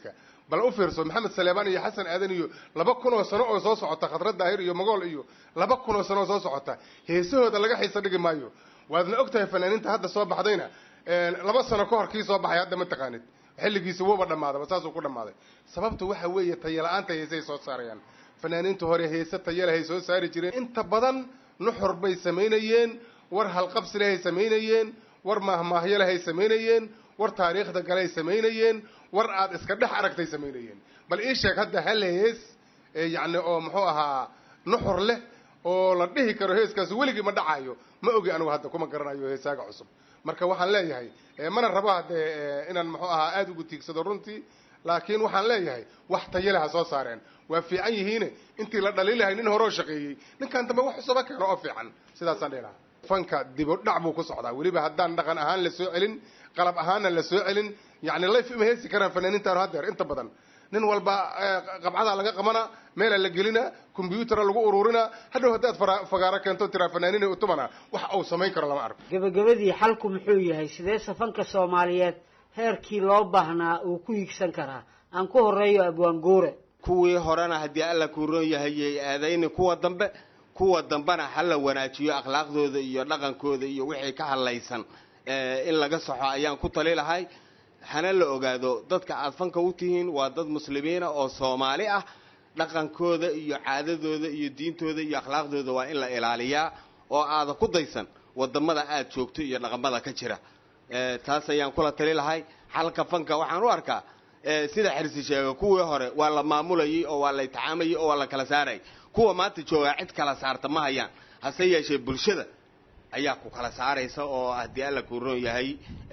bal u fiirso maxamed saleebaan iyo xasan aadan iyo laba kun oo sano oo soo socota khadrad daahir iyo magool iyo laba kun oo sano oo soo socota heesahooda laga xiisa dhigi maayo waadna og tahay fanaaniinta hadda soo baxdayna laba sano ka hor kii soo baxay hadda ma taqaanid xilligiisa wuuba dhammaadaba saasuu ku dhammaaday sababtu waxa weeye tayala-aanta heesay soo saarayaan fanaaniinta hore heese tayalahay soo saari jireen inta badan nuxur bay samaynayeen war halqabsi lehay samaynayeen war maahmaahyo lehay samaynayeen war taariikhda galay samaynayeen war aad iska dhex aragtay samaynayeen bal ii sheeg hadda hal hees yacni oo muxuu ahaa nuxur leh oo la dhihi karo heeskaasi weligii ma dhacayo ma ogi anigu hadda kuma garanayo heesaaga cusub marka waxaan leeyahay mana rabo haddee inaan muxuu ahaa aada ugu tiigsado runtii laakiin waxaan leeyahay wax tayale ha soo saareen waa fiican yihiine intii la dhaliilahay nin horeo shaqeeyey ninkan dambe wax cusaba keeno oo fiican sidaasaan dhihi lahaa fanka dibo dhac buu ku socdaa weliba haddaan dhaqan ahaan la soo celin qalab ahaanna la soo celin yacni layf ima heesi karaan fanaaniintaanu haddeer inta badan nin walba qabcadaa laga qabana meelaa la gelina kombyutara lagu ururina hadhow haddaad fagaaro keento tiraa fanaaniina utumana wax uu samayn karo lama arko gebagabadii xalku muxuu yahay sidee safanka soomaaliyeed heerkii loo baahnaa uu ku higsan karaa aan ku horeeyo abwaanguure kuwii horena haddii alla kuu roon yahay yay aadayni kuwa dambe kuwa dambena ha la wanaajiyo akhlaaqdooda iyo dhaqankooda iyo wixii ka hadlaysan in laga saxo ayaan ku tali lahay hana la ogaado dadka aad fanka u tihiin waa dad muslimiina oo soomaali ah dhaqankooda iyo caadadooda iyo diintooda iyo akhlaaqdooda waa in la ilaaliyaa oo aada ku daysan wadamada aad joogto iyo dhaqamada ka jira taas ayaan kula tali lahay xalka fanka waxaan u arkaa sida xirsi sheega kuwii hore waa la maamulayay oo waa la itixaamayay oo waa la kala saarayay kuwa maanta joogaa cid kala saarta ma hayaan hase yeeshee bulshada ayaa ku kala saaraysa oo haddii alla kuu roon yahay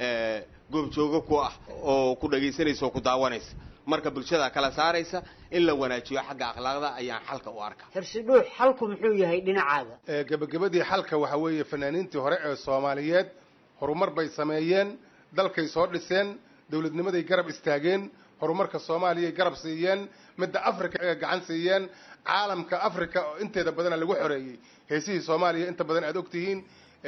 goobjoogo ku ah oo ku dhagaysanaysa oo ku daawanaysa marka bulshada kala saaraysa in la wanaajiyo xagga akhlaaqda ayaan xalka u arkaa xirsidhuux xalku muxuu yahay dhinacaada gebagabadii xalka waxa weeye fanaaniintii hore ee soomaaliyeed horumar bay sameeyeen dalkay soo dhiseen dowladnimaday garab istaageen horumarka soomaaliyay garab siiyeen midda africa ee gacan siiyeen caalamka africa oo inteeda badana lagu xoreeyey heesihii soomaaliya inta badan aad ogtihiin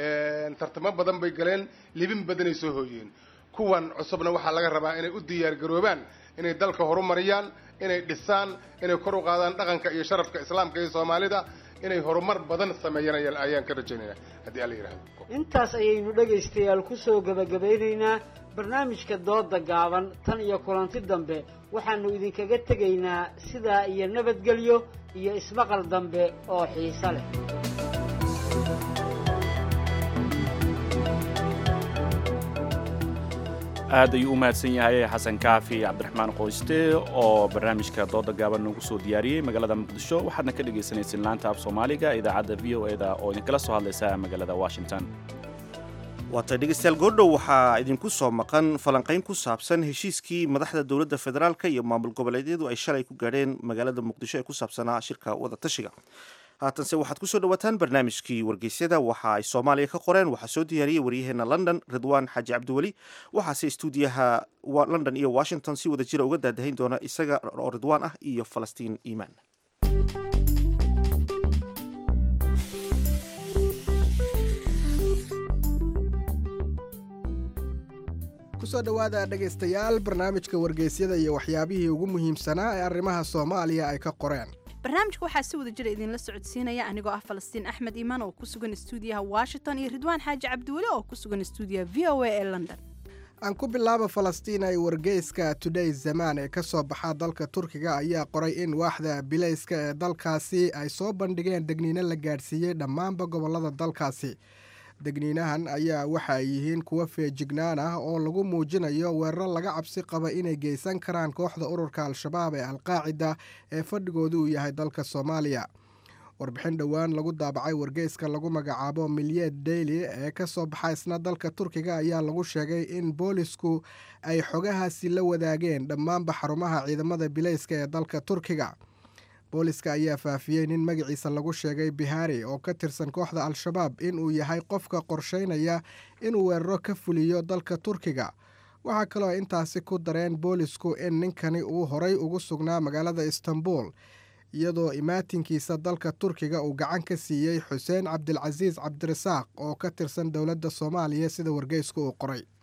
tartamo badan bay galeen libin badanay soo hooyeen kuwan cusubna waxaa laga rabaa inay u diyaargaroobaan inay dalka horumariyaan inay dhisaan inay kor u qaadaan dhaqanka iyo sharafka islaamka iyo soomaalida inay horumar badan sameeyaan ayaan ka rajaynaya haddii alla yidhahdo intaas ayaynu dhegaystayaal kusoo gebagabaynaynaa barnaamijka dooda gaaban tan iyo kulanti dambe waxaanu idinkaga tegaynaa sidaa iyo nabadgelyo iyo ismaqal dambe oo xiiso leh aad ayuu u mahadsan yahay xasan kaafi cabdiraxmaan qoyste oo barnaamijka dooda gaaban noogu soo diyaariyey magaalada muqdisho waxaadna ka dhagaysanayseen laanta af soomaaliga idaacadda v o eda oo idinkala soo hadlaysa magaalada washington waatay dhegeystayaal goordhow waxaa idinku soo maqan falanqayn ku saabsan heshiiskii madaxda dowladda federaalka iyo maamul goboleedyadu ay shalay ku gaadheen magaalada muqdisho ee ku saabsanaa shirka wadatashiga haatanse waxaad kusoo dhawaataan barnaamijkii wargeysyada waxa ay soomaaliya ka qoreen waxaa soo diyaariyey waryaheena london ridwaan xaaji cabdiweli waxaase istuudiyaha london iyo washington si wada jira uga daadahayn doona isaga oo ridwaan ah iyo falastiin iimaan kusoo dhowaada dhegaystayaal barnaamijka wargeysyada iyo waxyaabihii ugu muhiimsanaa ee arrimaha soomaaliya ay ka qoreen barnaamijka waxaa si wada jira idinla socodsiinaya anigoo ah falastiin axmed iimaan oo ku sugan stuudiyaha washington iyo ridwaan xaaji cabdiweli oo ku sugan stuudiyaha v o a ee london aan ku bilaaba falastiin ay wargeyska today zamaan ee ka soo baxa dalka turkiga ayaa qoray in waaxda bilayska ee dalkaasi ay soo bandhigeen degniino la gaadhsiiyey dhammaanba gobollada dalkaasi degniinahan ayaa waxa ay yihiin kuwo feejignaan ah oo lagu muujinayo weeraro laga cabsi qaba inay geysan karaan kooxda ururka al-shabaab ee alqaacida ee fadhigoodu uu yahay dalka soomaaliya warbixin dhowaan lagu daabacay wargeyska lagu magacaabo milyeed daily ee ka soo baxa isna dalka turkiga ayaa lagu sheegay in boolisku ay xogahaasi la wadaageen dhammaanba xarumaha ciidamada bilayska ee dalka turkiga booliska ayaa faafiyey nin magaciisa lagu sheegay bihari oo ka tirsan kooxda al-shabaab inuu yahay qofka qorsheynaya inuu weeraro ka fuliyo dalka turkiga waxaa kaloo intaasi ku dareen boolisku in ninkani uu horay ugu sugnaa magaalada istanbul iyadoo imaatinkiisa dalka turkiga uu gacan ka siiyey xuseen cabdilcasiis cabdirasaaq oo ka tirsan dowladda soomaaliya sida wargeysku uu qoray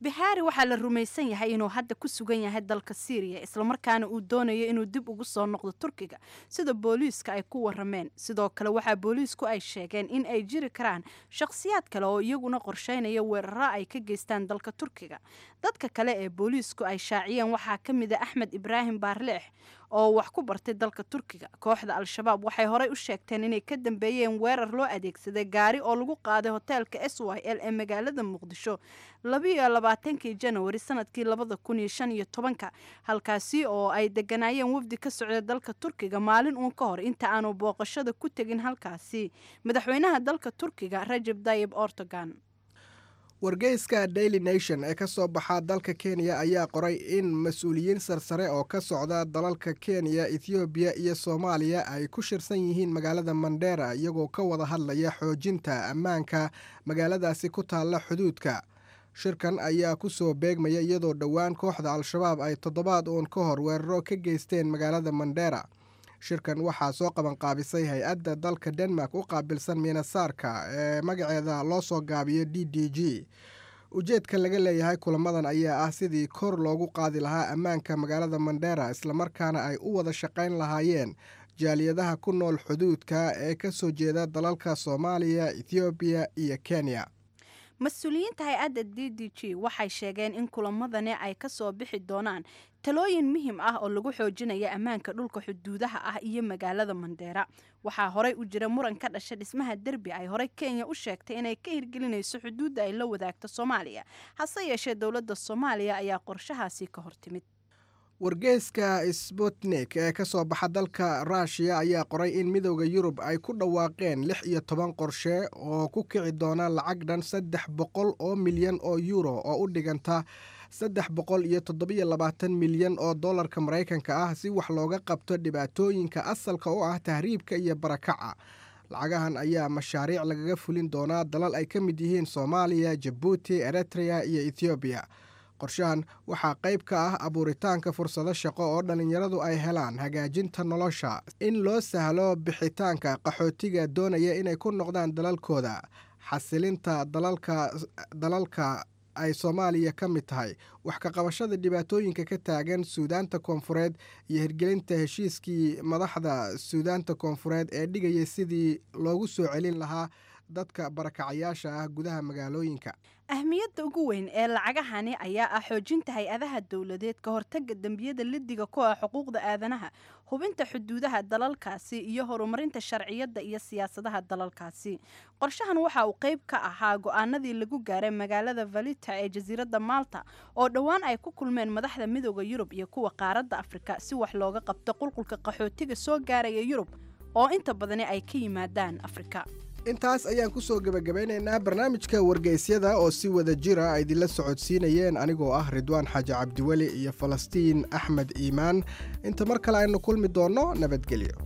bihari waxaa la rumaysan yahay inuu hadda ku sugan yahay dalka syriya islamarkaana uu doonayo inuu dib ugu soo noqdo turkiga sida booliiska ay ku warameen sidoo kale waxaa booliisku ay sheegeen in ay jiri karaan shakhsiyaad kale oo iyaguna qorsheynaya weeraro ay ka geystaan dalka turkiga dadka kale ee booliisku ay shaaciyeen waxaa ka mid a axmed ibraahim baarleex oo wax ku bartay dalka turkiga kooxda al-shabaab waxay horey u sheegteen inay ka dambeeyeen weerar loo adeegsaday gaari oo lagu qaaday hoteelka s y l ee magaalada muqdisho labiiyo labaatankii janawari sanadkii labada kun iyo shan iyo tobanka halkaasi oo ay deganaayeen wafdi ka socda dalka turkiga maalin uun ka hor inta aanu booqashada ku tegin halkaasi madaxweynaha dalka turkiga rajab tayib ortogan wargeyska daily nation ee ka soo baxa dalka kenya ayaa qoray in mas-uuliyiin sarsare oo ka socda dalalka kenya ethoobiya iyo soomaaliya ay ku shirsan yihiin magaalada mandera iyagoo ka wada hadlaya xoojinta ammaanka magaaladaasi ku taalla xuduudka shirkan ayaa ku soo beegmaya iyadoo dhowaan kooxda al-shabaab ay toddobaad uun ka hor weeraro ka geysteen magaalada mandera shirkan waxaa soo qabanqaabisay hay-adda dalka denmark u qaabilsan miinasaarka ee magaceeda loo soo gaabiyo d d g ujeedka laga leeyahay kulamadan ayaa ah sidii kor loogu qaadi lahaa ammaanka magaalada mandera islamarkaana ay u wada shaqayn lahaayeen jaaliyadaha ku nool xuduudka ee ka soo jeeda dalalka soomaaliya ethoobiya iyo kenya mas-uuliyiinta hay-adda d d g waxay sheegeen in kulamadani ay ka soo bixi doonaan talooyin muhiim ah oo lagu xoojinaya ammaanka dhulka xuduudaha ah iyo magaalada mandeera waxaa horey u jira muran ka dhasha dhismaha derbi ay horey kenya u sheegtay inay ka hirgelinayso xuduudda ay la wadaagto soomaaliya hase yeeshee dowladda soomaaliya ayaa qorshahaasi ka hortimid wargeyska sputnik ee ka soo baxa dalka ruushiya ayaa qoray in midooda yurub ay ku dhawaaqeen lix iyo toban qorshe oo ku kici doona lacag dhan saddex boqol oo milyan oo yuuro oo u dhiganta saddex boqol iyo toddobiyo labaatan milyan oo dollarka maraykanka ah si wax looga qabto dhibaatooyinka asalka u ah tahriibka iyo barakaca lacagahan ayaa mashaariic lagaga fulin doonaa dalal ay ka mid yihiin soomaaliya jabuuti eritrea iyo ethoobiya qorshahan waxaa qayb ka ah abuuritaanka fursado shaqo oo dhallinyaradu ay helaan hagaajinta nolosha in loo sahlo bixitaanka qaxootiga doonaya inay ku noqdaan dalalkooda xasilinta dalalka ay soomaaliya ka mid tahay wax ka qabashada dhibaatooyinka ka taagan suudaanta koonfureed iyo hirgelinta heshiiskii madaxda suudaanta koonfureed ee dhigaya sidii loogu soo celin lahaa dadka barakacayaasha ah gudaha magaalooyinka ahmiyadda ugu weyn ee lacagahani ayaa ah xoojinta hay-adaha dowladeed ka hortaga dembiyada lidiga ku ah xuquuqda aadanaha hubinta xuduudaha dalalkaasi iyo horumarinta sharciyadda iyo siyaasadaha dalalkaasi qorshahan waxa uu qayb ka ahaa go-aanadii lagu gaaray magaalada valita ee jasiiradda malta oo dhowaan ay ku kulmeen madaxda midooda yurub iyo kuwa qaaradda afrika si wax looga qabto qulqulka qaxootiga soo gaaraya yurub oo inta badani ay ka yimaadaan afrika intaas ayaan ku soo gebagabeynaynaa barnaamijka wargeysyada oo si wada jira ay idinla socodsiinayeen anigoo ah ridwaan xaaji cabdiweli iyo falastiin axmed iimaan inta mar kale aynu kulmi doonno nabadgelyo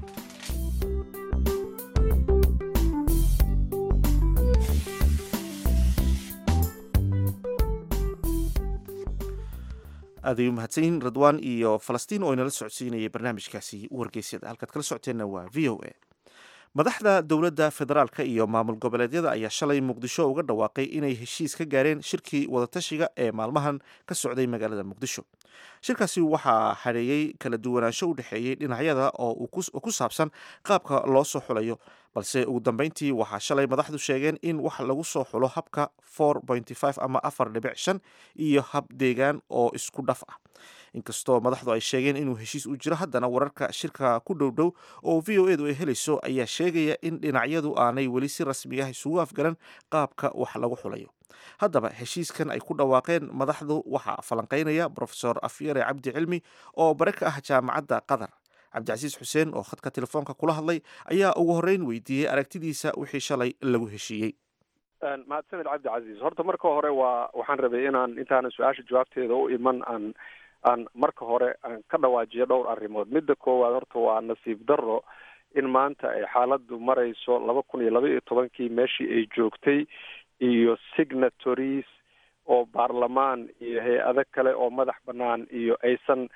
aad ay u mahadsanyihin radwaan iyo falastiin oo inala socodsiinayay barnaamijkaasi wargeysyada halkaad kala socoteenna waa v o a madaxda dowladda federaalka iyo maamul goboleedyada ayaa shalay muqdisho uga dhawaaqay inay heshiis ka gaareen shirkii wadatashiga ee maalmahan ka socday magaalada muqdisho shirkaasi waxaa hareeyey kala duwanaansho u dhexeeyey dhinacyada oo ku saabsan qaabka loo soo xulayo balse ugu dambeyntii waxaa shalay madaxdu sheegeen in wax lagu soo xulo habka ama afar dhibic shan iyo hab deegaan oo isku dhaf ah inkastoo madaxdu ay sheegeen inuu heshiis u jiro haddana wararka shirka ku dhow dhow oo v o edu ay helayso ayaa sheegaya in dhinacyadu aanay weli si rasmi ah isugu afgaran qaabka wax lagu xulayo haddaba heshiiskan ay ku dhawaaqeen madaxdu waxaa falanqeynaya brofesor afyare cabdi cilmi oo bare ka ah jaamacadda qatar cabdicasiis xuseen oo khadka telefoonka kula hadlay ayaa ugu horreyn weydiiyey aragtidiisa wixii shalay lagu heshiiyey mahadsaned cabdicasiis horta marka hore waa waxaan rabay inaan intaanan su-aasha jawaabteeda u iman aan aan marka hore aan ka dhawaajiyo dhowr arrimood midda koowaad horta waa nasiib darro in maanta ay xaaladdu marayso laba kun iyo laba iyo tobankii meeshii ay joogtay iyo signatories oo baarlamaan iyo hay-ado kale oo madax bannaan iyo aysan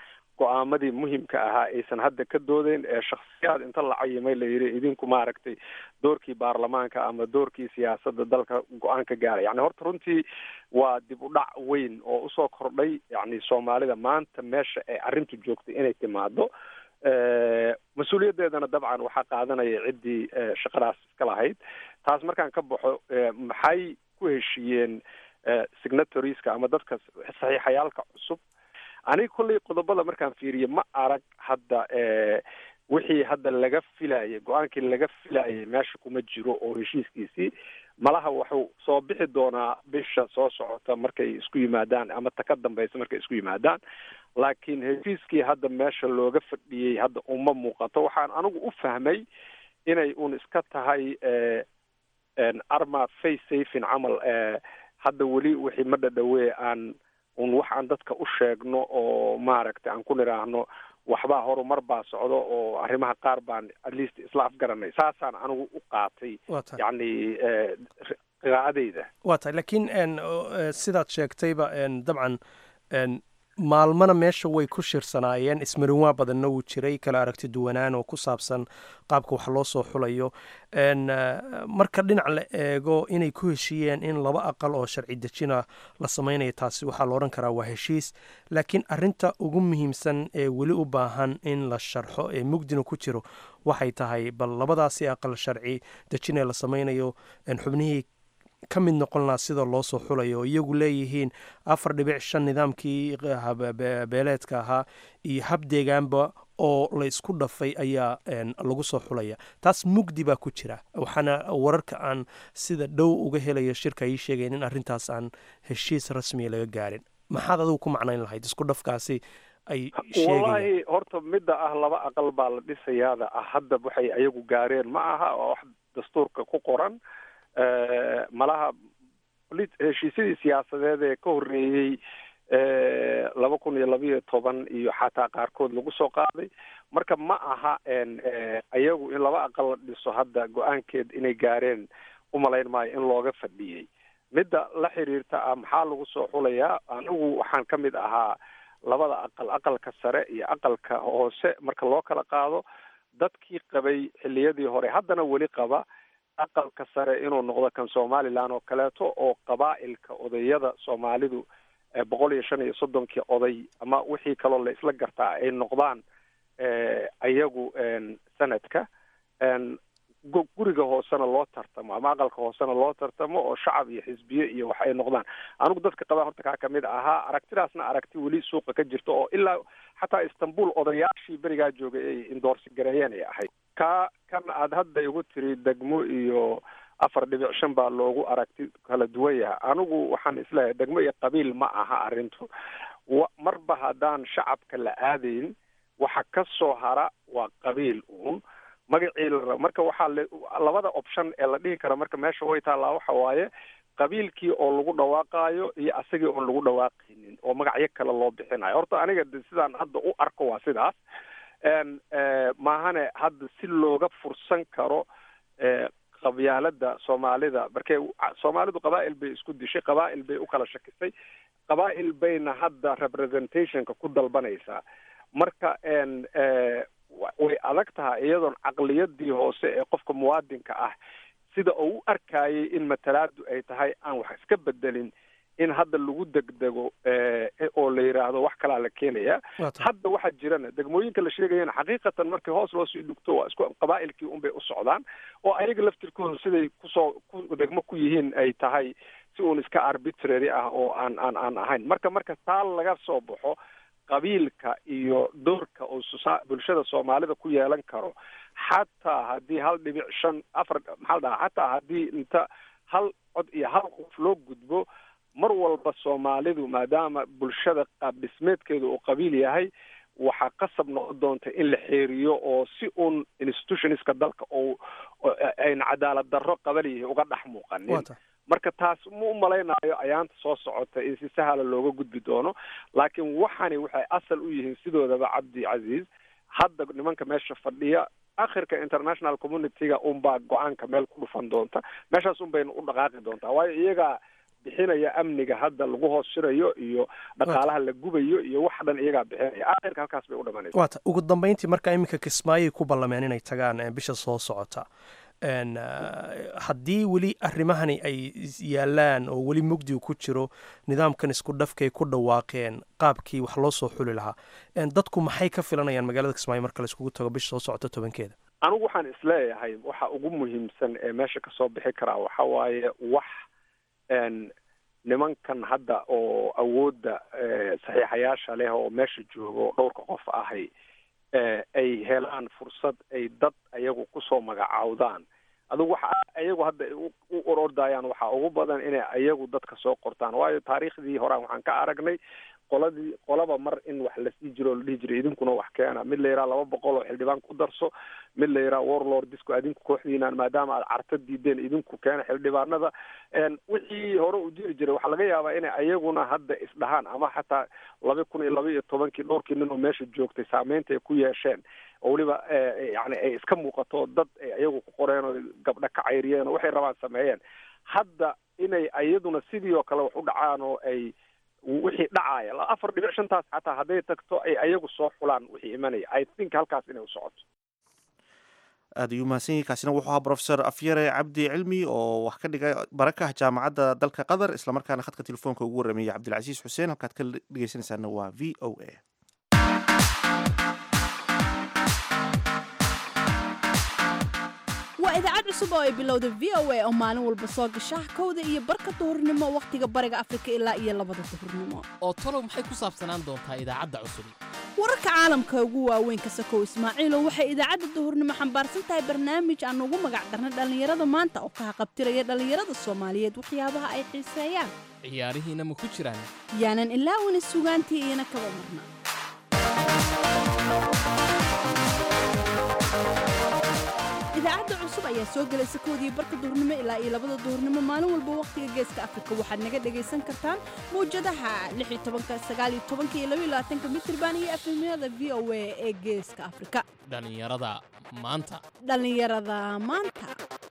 go-aamadii muhimka ahaa aysan hadda ka doodeyn ee shakhsiyaad inta la cayimay la yidhi idinku maaragtay doorkii baarlamaanka ama doorkii siyaasadda dalka go-aan ka gaara yani horta runtii waa dib u dhac weyn oo usoo kordhay yani soomaalida maanta meesha ay arrintu joogtay inay timaado mas-uuliyaddeedana dabcan waxaa qaadanaya ciddii shaqadaas iska lahayd taas markaan ka baxo maxay ku heshiiyeen signatorieska ama dadka saxiixayaalka cusub aniga kolley qodobada markaan fiiriye ma arag hadda wixii hadda laga filayay go-aankii laga filayay meesha kuma jiro oo heshiiskiisii malaha wuxuu soo bixi doonaa bisha soo socota markay isku yimaadaan ama ta ka dambeysa markay isku yimaadaan laakiin heshiiskii hadda meesha looga fadhiyey hadda uma muuqato waxaan anigu u fahmay inay un iska tahay arma face safin camal hadda weli wixii ma dhadhawee aan un wax aan dadka u sheegno oo maaragtay aan ku nidhaahno waxbaa horumar baa socdo oo arrimaha qaar baan at least isla afgaranay saasaan anigu u qaatay yacni qiraa'adeyda waa tahay laakiin sidaad sheegtayba dabcan maalmana meesha way ku shirsanaayeen ismarinwaa badanna wuu jiray kala aragti duwanaan oo ku saabsan qaabka wax loo soo xulayo marka dhinac la eego inay ku heshiiyeen in laba aqal oo sharci dejina la samaynayo taasi waxaa la odhan karaa waa heshiis laakiin arinta ugu muhiimsan ee weli u baahan in la sharxo ee mugdina ku jiro waxay tahay bal labadaasi aqal sharci dejin ee la samaynayo xubnihii ka mid noqon lahaa sida loo soo xulayo oo iyagu leeyihiin afar dhibic shan nidaamkii beeleedka ahaa iyo hab deegaanba oo la isku dhafay ayaa lagu soo xulaya taas mugdi baa ku jira waxaana wararka aan sida dhow uga helayo shirka ii sheegayn in arrintaas aan heshiis rasmiya laga gaarin maxaad adigu ku macnayn lahayd isku dhafkaasi ay wallahi horta midda ah laba aqal baa la dhisayaada ah hadda waxay ayagu gaareen ma aha oo wax dastuurka ku qoran malaha heshiisyadii siyaasadeed ee ka horreeyey laba kun iyo labayo toban iyo xataa qaarkood lagu soo qaaday marka ma aha ayagu in laba aqal la dhiso hadda go-aankeed inay gaareen umalayn maayo in looga fadhiyey midda la xiriirta ah maxaa lagu soo xulayaa anigu waxaan ka mid ahaa labada aqal aqalka sare iyo aqalka hoose marka loo kala qaado dadkii qabay xilliyadii hore haddana weli qaba aqalka sare inuu noqdo kan somaliland oo kaleeto oo qabaa'ilka odayada soomaalidu boqol iyo shan iyo soddonkii oday ama wixii kaloo la isla gartaa ay noqdaan ayagu sanadka guriga hoosena loo tartamo ama aqalka hoosena loo tartamo oo shacab iyo xisbiye iyo wax ay noqdaan anigu dadka qabaa horta kaa kamid ahaa aragtidaasna aragti weli suuqa ka jirta oo ilaa xataa istanbul odayaashii berigaa joogay ay indoorsi gareeyeen ay ahayd ka kan aad hadda igu tiri degmo iyo afar dhibic shan baa loogu aragti kala duwan yahay anigu waxaan isleeyahay degmo iyo qabiil ma aha arrintu wa marba haddaan shacabka la aadayn waxa ka soo hara waa qabiil uun magacii la raba marka waxaa le labada option ee la dhihi kara marka meesha way taallaa waxa waaye qabiilkii oo lagu dhawaaqaayo iyo asagii oon lagu dhawaaqaynin oo magacyo kale loo bixinayo horta aniga de sidaan hadda u arko waa sidaas maahane hadda si looga fursan karo qabyaalada soomaalida markee soomaalidu qabaa'il bay isku dishay qabaa'il bay u kala shakisay qabaa'il bayna hadda representationka ku dalbanaysaa marka way adag tahay iyadoon caqliyadii hoose ee qofka muwaadinka ah sida uu u arkayay in matalaadu ay tahay aan wax iska bedelin in hadda lagu degdego oo la yidhaahdo wax kalaa la keenaya hadda waxaa jirana degmooyinka la sheegayana xaqiiqatan markii hoos loo sii dhugto waa isku qabaa'ilkii unbay u socdaan oo ayaga laftirkooda siday kusoo ku degmo ku yihiin ay tahay si uun iska arbitrary ah oo aan aan aan ahayn marka marka taa laga soo baxo qabiilka iyo doorka oo bulshada soomaalida ku yeelan karo xataa haddii hal dhibic shan afar maxaa la dhahaa xataa haddii inta hal cod iyo hal qof loo gudbo mar walba soomaalidu maadaama bulshada qaab dhismeedkeedu uu qabiil yahay waxaa qasab noqon doonta in la xeeriyo oo si uun institutionska dalka oo ayna cadaalad darro qabaliyihi uga dhex muuqanin marka taas ma u malaynayo ayaanta soo socota in si sahla looga gudbi doono laakiin waxani waxay asal u yihiin sidoodaba cabdi casiis hadda nimanka meesha fadhiya akhirka international communityga unbaa go-aanka meel ku dhufan doonta meeshaas un bayna u dhaqaaqi doontaa waayo iyagaa bixinaya amniga hadda lagu hoos shirayo iyo dhaqaalaha la gubayo iyo wax dhan iyagaa bixinaya aakhirka halkaas bay u dhamanaysa waata ugu dambeyntii marka iminka kismaayay ku ballameen inay tagaan eh, bisha soo socota En, eh, haddii weli arrimahani ay is- yaalaan oo weli mugdigu ku jiro nidaamkan isku dhafkay ku dhawaaqeen qaabkii wax loo soo xuli lahaa En, dadku maxay ka filanayaan magaalada kismaayo marka la iskugu tago bisha soo socota tobankeeda anigu waxaan isleeyahay waxa ugu muhiimsan ee meesha kasoo bixi karaa waxa waaye wax n nimankan hadda oo awoodda eh, saxiixayaasha leh oo meesha joogo oo dhowrka qof ahay eh, ay helaan fursad ay dad ayagu kusoo magacaawdaan adigu waxa ayagu hadda ay u u orordayaan waxaa ugu badan inay ayagu dadka soo qortaan waayo taariikhdii horaan waxaan ka aragnay qoladii qolaba mar in wax lasii jiro oo la dhihi jiray idinkuna wax keena mid la yidhaha laba boqol oo xildhibaan ku darso mid la yidhaha warlord disco idinku kooxdiinaan maadaama aad carta diideen idinku keena xildhibaanada n wixii hore u jiri jiray waxaa laga yaabaa inay ayaguna hadda isdhahaan ama xataa laba kun iyo laba iyo tobankii dhowrkii nin oo meesha joogtay saameynta ay ku yeesheen oo weliba eh, yani ay iska muuqato dad ay ayagu ku qoreen oo gabdha ka cayriyeen oo waxay rabaan sameeyeen hadda inay ayaduna sidii oo kale wax u dhacaan oo ay wixii dhacaya la- afar dhibic shantaas xataa hadday tagto ay ayagu soo xulaan wixii imanaya i think halkaas inay u socoto aad ayuu mahadsan yahay kaasina wuxuu ahaa profesor afyare cabdi cilmi oo wax ka dhigay baraka ah jaamacadda dalka qatar islamarkaana khadka telefoonka ugu warrameeyey cabdilcasiis xuseen halkaad ka dhegeysanaysaana waa v o a waa idaacad cusub oo ay bilowda v o a oo maalin walba soo gasha kowda iyo barka duhurnimo wakhtiga bariga afrika ilaa iyo labada duhurnimo oo talow maxay ku saabsanaan doontaa idaacadda cusub wararka caalamka ugu waaweyn ka sakow ismaaciilo waxay idaacadda duhurnimo xambaarsan tahay barnaamij aan ugu magac darnay dhallinyarada maanta oo ka haqabtiraya dhallinyarada soomaaliyeed waxyaabaha ay xiiseeyaan ciyaarihiina ma ku jiraan yaanan ilaawina sugaantii iyana kaba marna idaacadda cusub ayaa soo gelaysa koodii barka duhurnimo ilaa iyo labada duhurnimo maalin walba wakhtiga geeska afrika waxaad naga dhagaysan kartaan mawjadaha iyo mitrban iyo efemyada v o a ee geeska afrika dhallinyarada maanta dhallinyarada maanta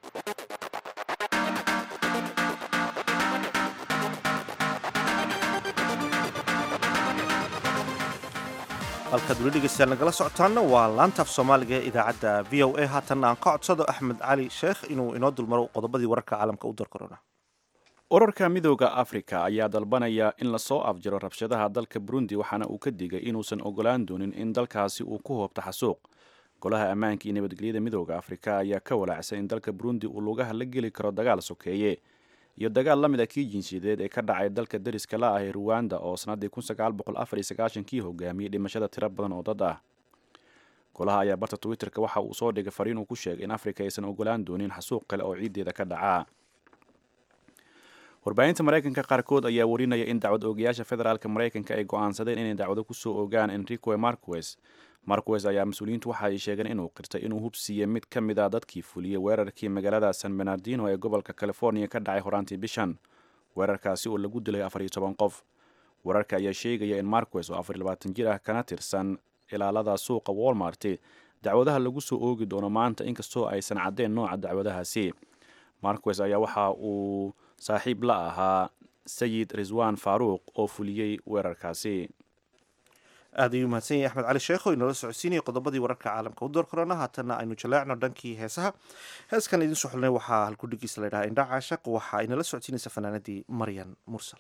halkaad weli dhegeystayaal nagala socotaanna waa laantaaf soomaaliga ee idaacadda v o a haatanna aan ka codsado axmed cali sheekh inuu inoo dulmaro qodobadii wararka caalamka u darkorona urarka midooda afrika ayaa dalbanaya in lasoo afjiro rabshadaha dalka burundi waxaana uu ka digay inuusan ogolaan doonin in dalkaasi uu ku hoobto xasuuq golaha ammaanka iyo nabadgelyada midooda afrika ayaa ka walaacsan in dalka burundi uu lugaha la geli karo dagaal sokeeye iyo dagaal la mid a kii jinsiyadeed ee ka dhacay dalka dariska la ah ee ruwanda oo sannaddii kii hogaamiyey dhimashada tiro badan oo dad ah golaha ayaa barta twitterka waxa uu soo dhigay fariin uu ku sheegay in afrika aysan ogolaan doonin xasuuq kale oo ciiddeeda ka dhacaa warbaahinta maraykanka qaarkood ayaa warinaya in dacwad oogayaasha federaalka maraykanka ay go'aansadeen inay dacwado kusoo ogaan enrique marquez marquez ayaa mas-uuliyiintu waxa ay sheegeen inuu qirtay inuu hubsiiyey mid ka mid a dadkii fuliyey weerarkii magaalada san bernardino ee gobolka california ka dhacay horaantii bishan weerarkaasi oo lagu dilay afar iyo toban qof wararka ayaa sheegaya in marquez oo afar iyo labaatan jir ah kana tirsan ilaalada suuqa walmart dacwadaha lagu soo oogi doono maanta inkastoo aysan caddeen nooca dacwadahaasi marquez ayaa waxa uu saaxiib la ahaa sayid riswan faaruuq oo fuliyey weerarkaasi aad ayuu mahadsan yahay axmed cali sheekh oo inoola socodsiinaya qodobadii wararka caalamka u door korona haatanna aynu jaleecno dhankii heesaha heeskan idiin soo xulnay waxaa halkudhigiisa la ydhaha indha caashaq waxaa inala socodsiinaysa fanaanadii maryan mursal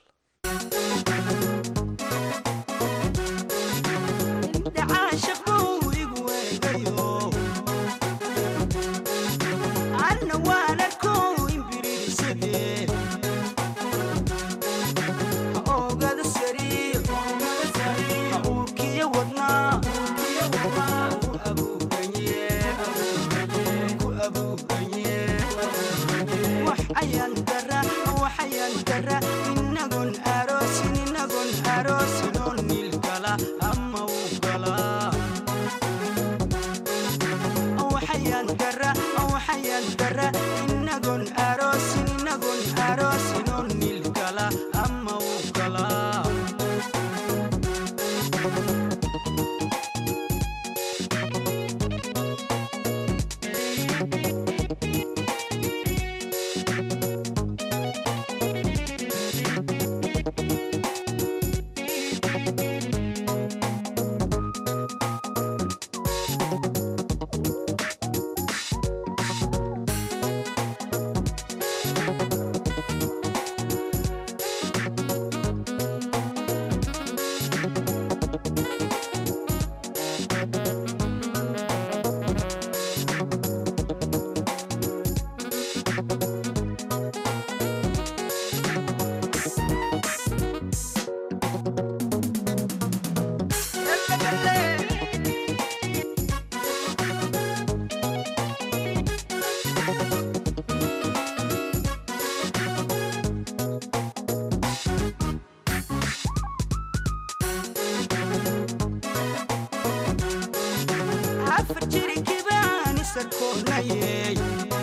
asarkoonayey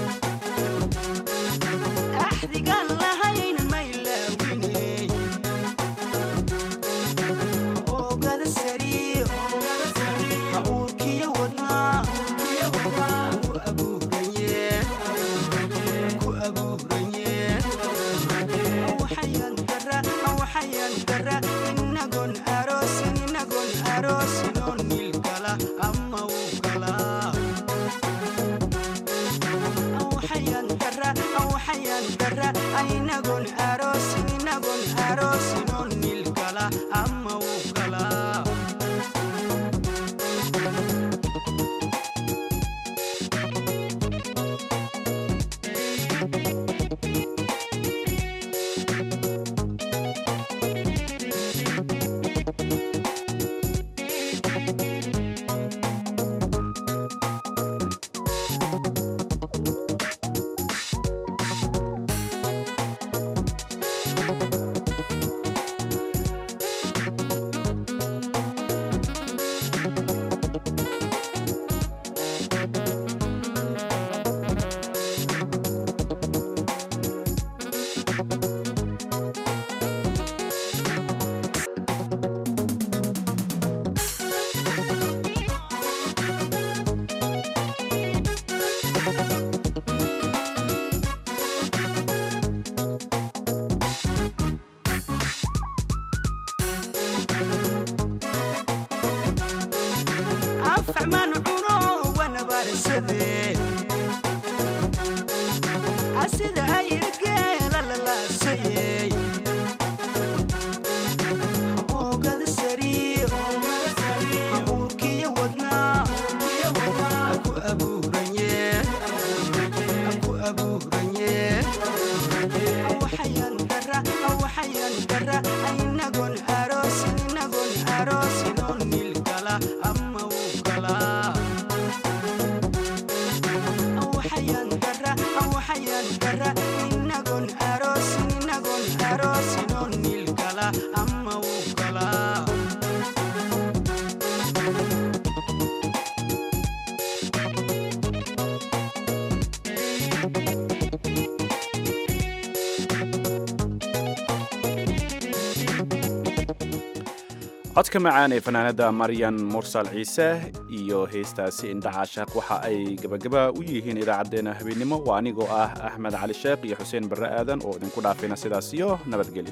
axdigaan lahayn maylaawiney oogada sariyo habuurkiyo wadnaa ku abuuranye ku abuuranye waxayan dara waxayan dara inagon aroosin inagon aroosin oo nil kala ama uu kala waxayan dara waxayan dara inagon aroosin inagon aroosin oo nil kala ama uu kala afacmaan cuno wanabarsade asida ayirgeela lalaasayey oogada sariyo habuurkiyo wadnaa ku abuuranye ku abuuranye waxayan dara waxayan dara inagon aroosin inagon aroosin oo nil kala ama uu kala waxayan dara waxayan dara inagon aroosin inagon aroosin oo nil kala ama uu kala codka macaan ee fanaanada maryan mursal ciise iyo heestaasi indhacaashaq waxa ay gebagaba u yihiin idaacaddeenna habeennimo waa anigoo ah axmed cali sheekh iyo xuseen barre aadan oo idinku dhaafayna sidaas iyo nabadgelyo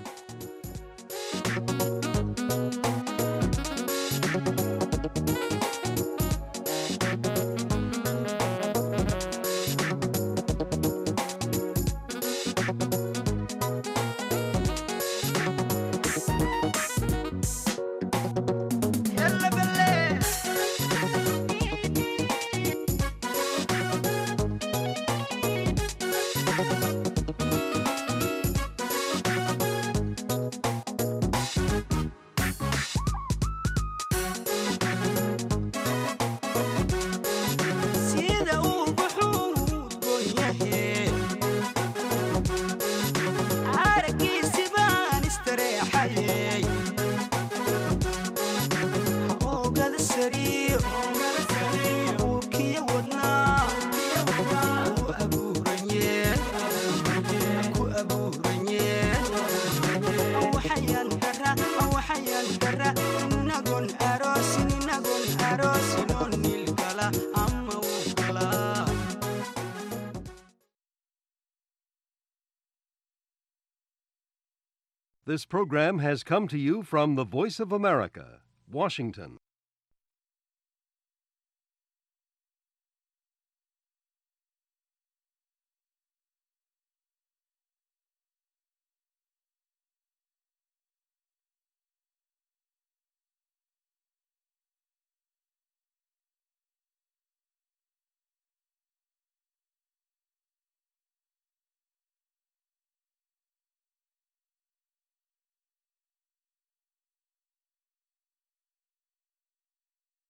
sida uu buxuu goonyahe araggiisi baan istareexayey oogada sariyo habuurkiyo wadnaa ku abuuranye ku abuuranye waxayan dara waxayan dara inagon aroosin inagon aroosin oo nil kala ama uu kala This program has come to you from the Voice of America, Washington.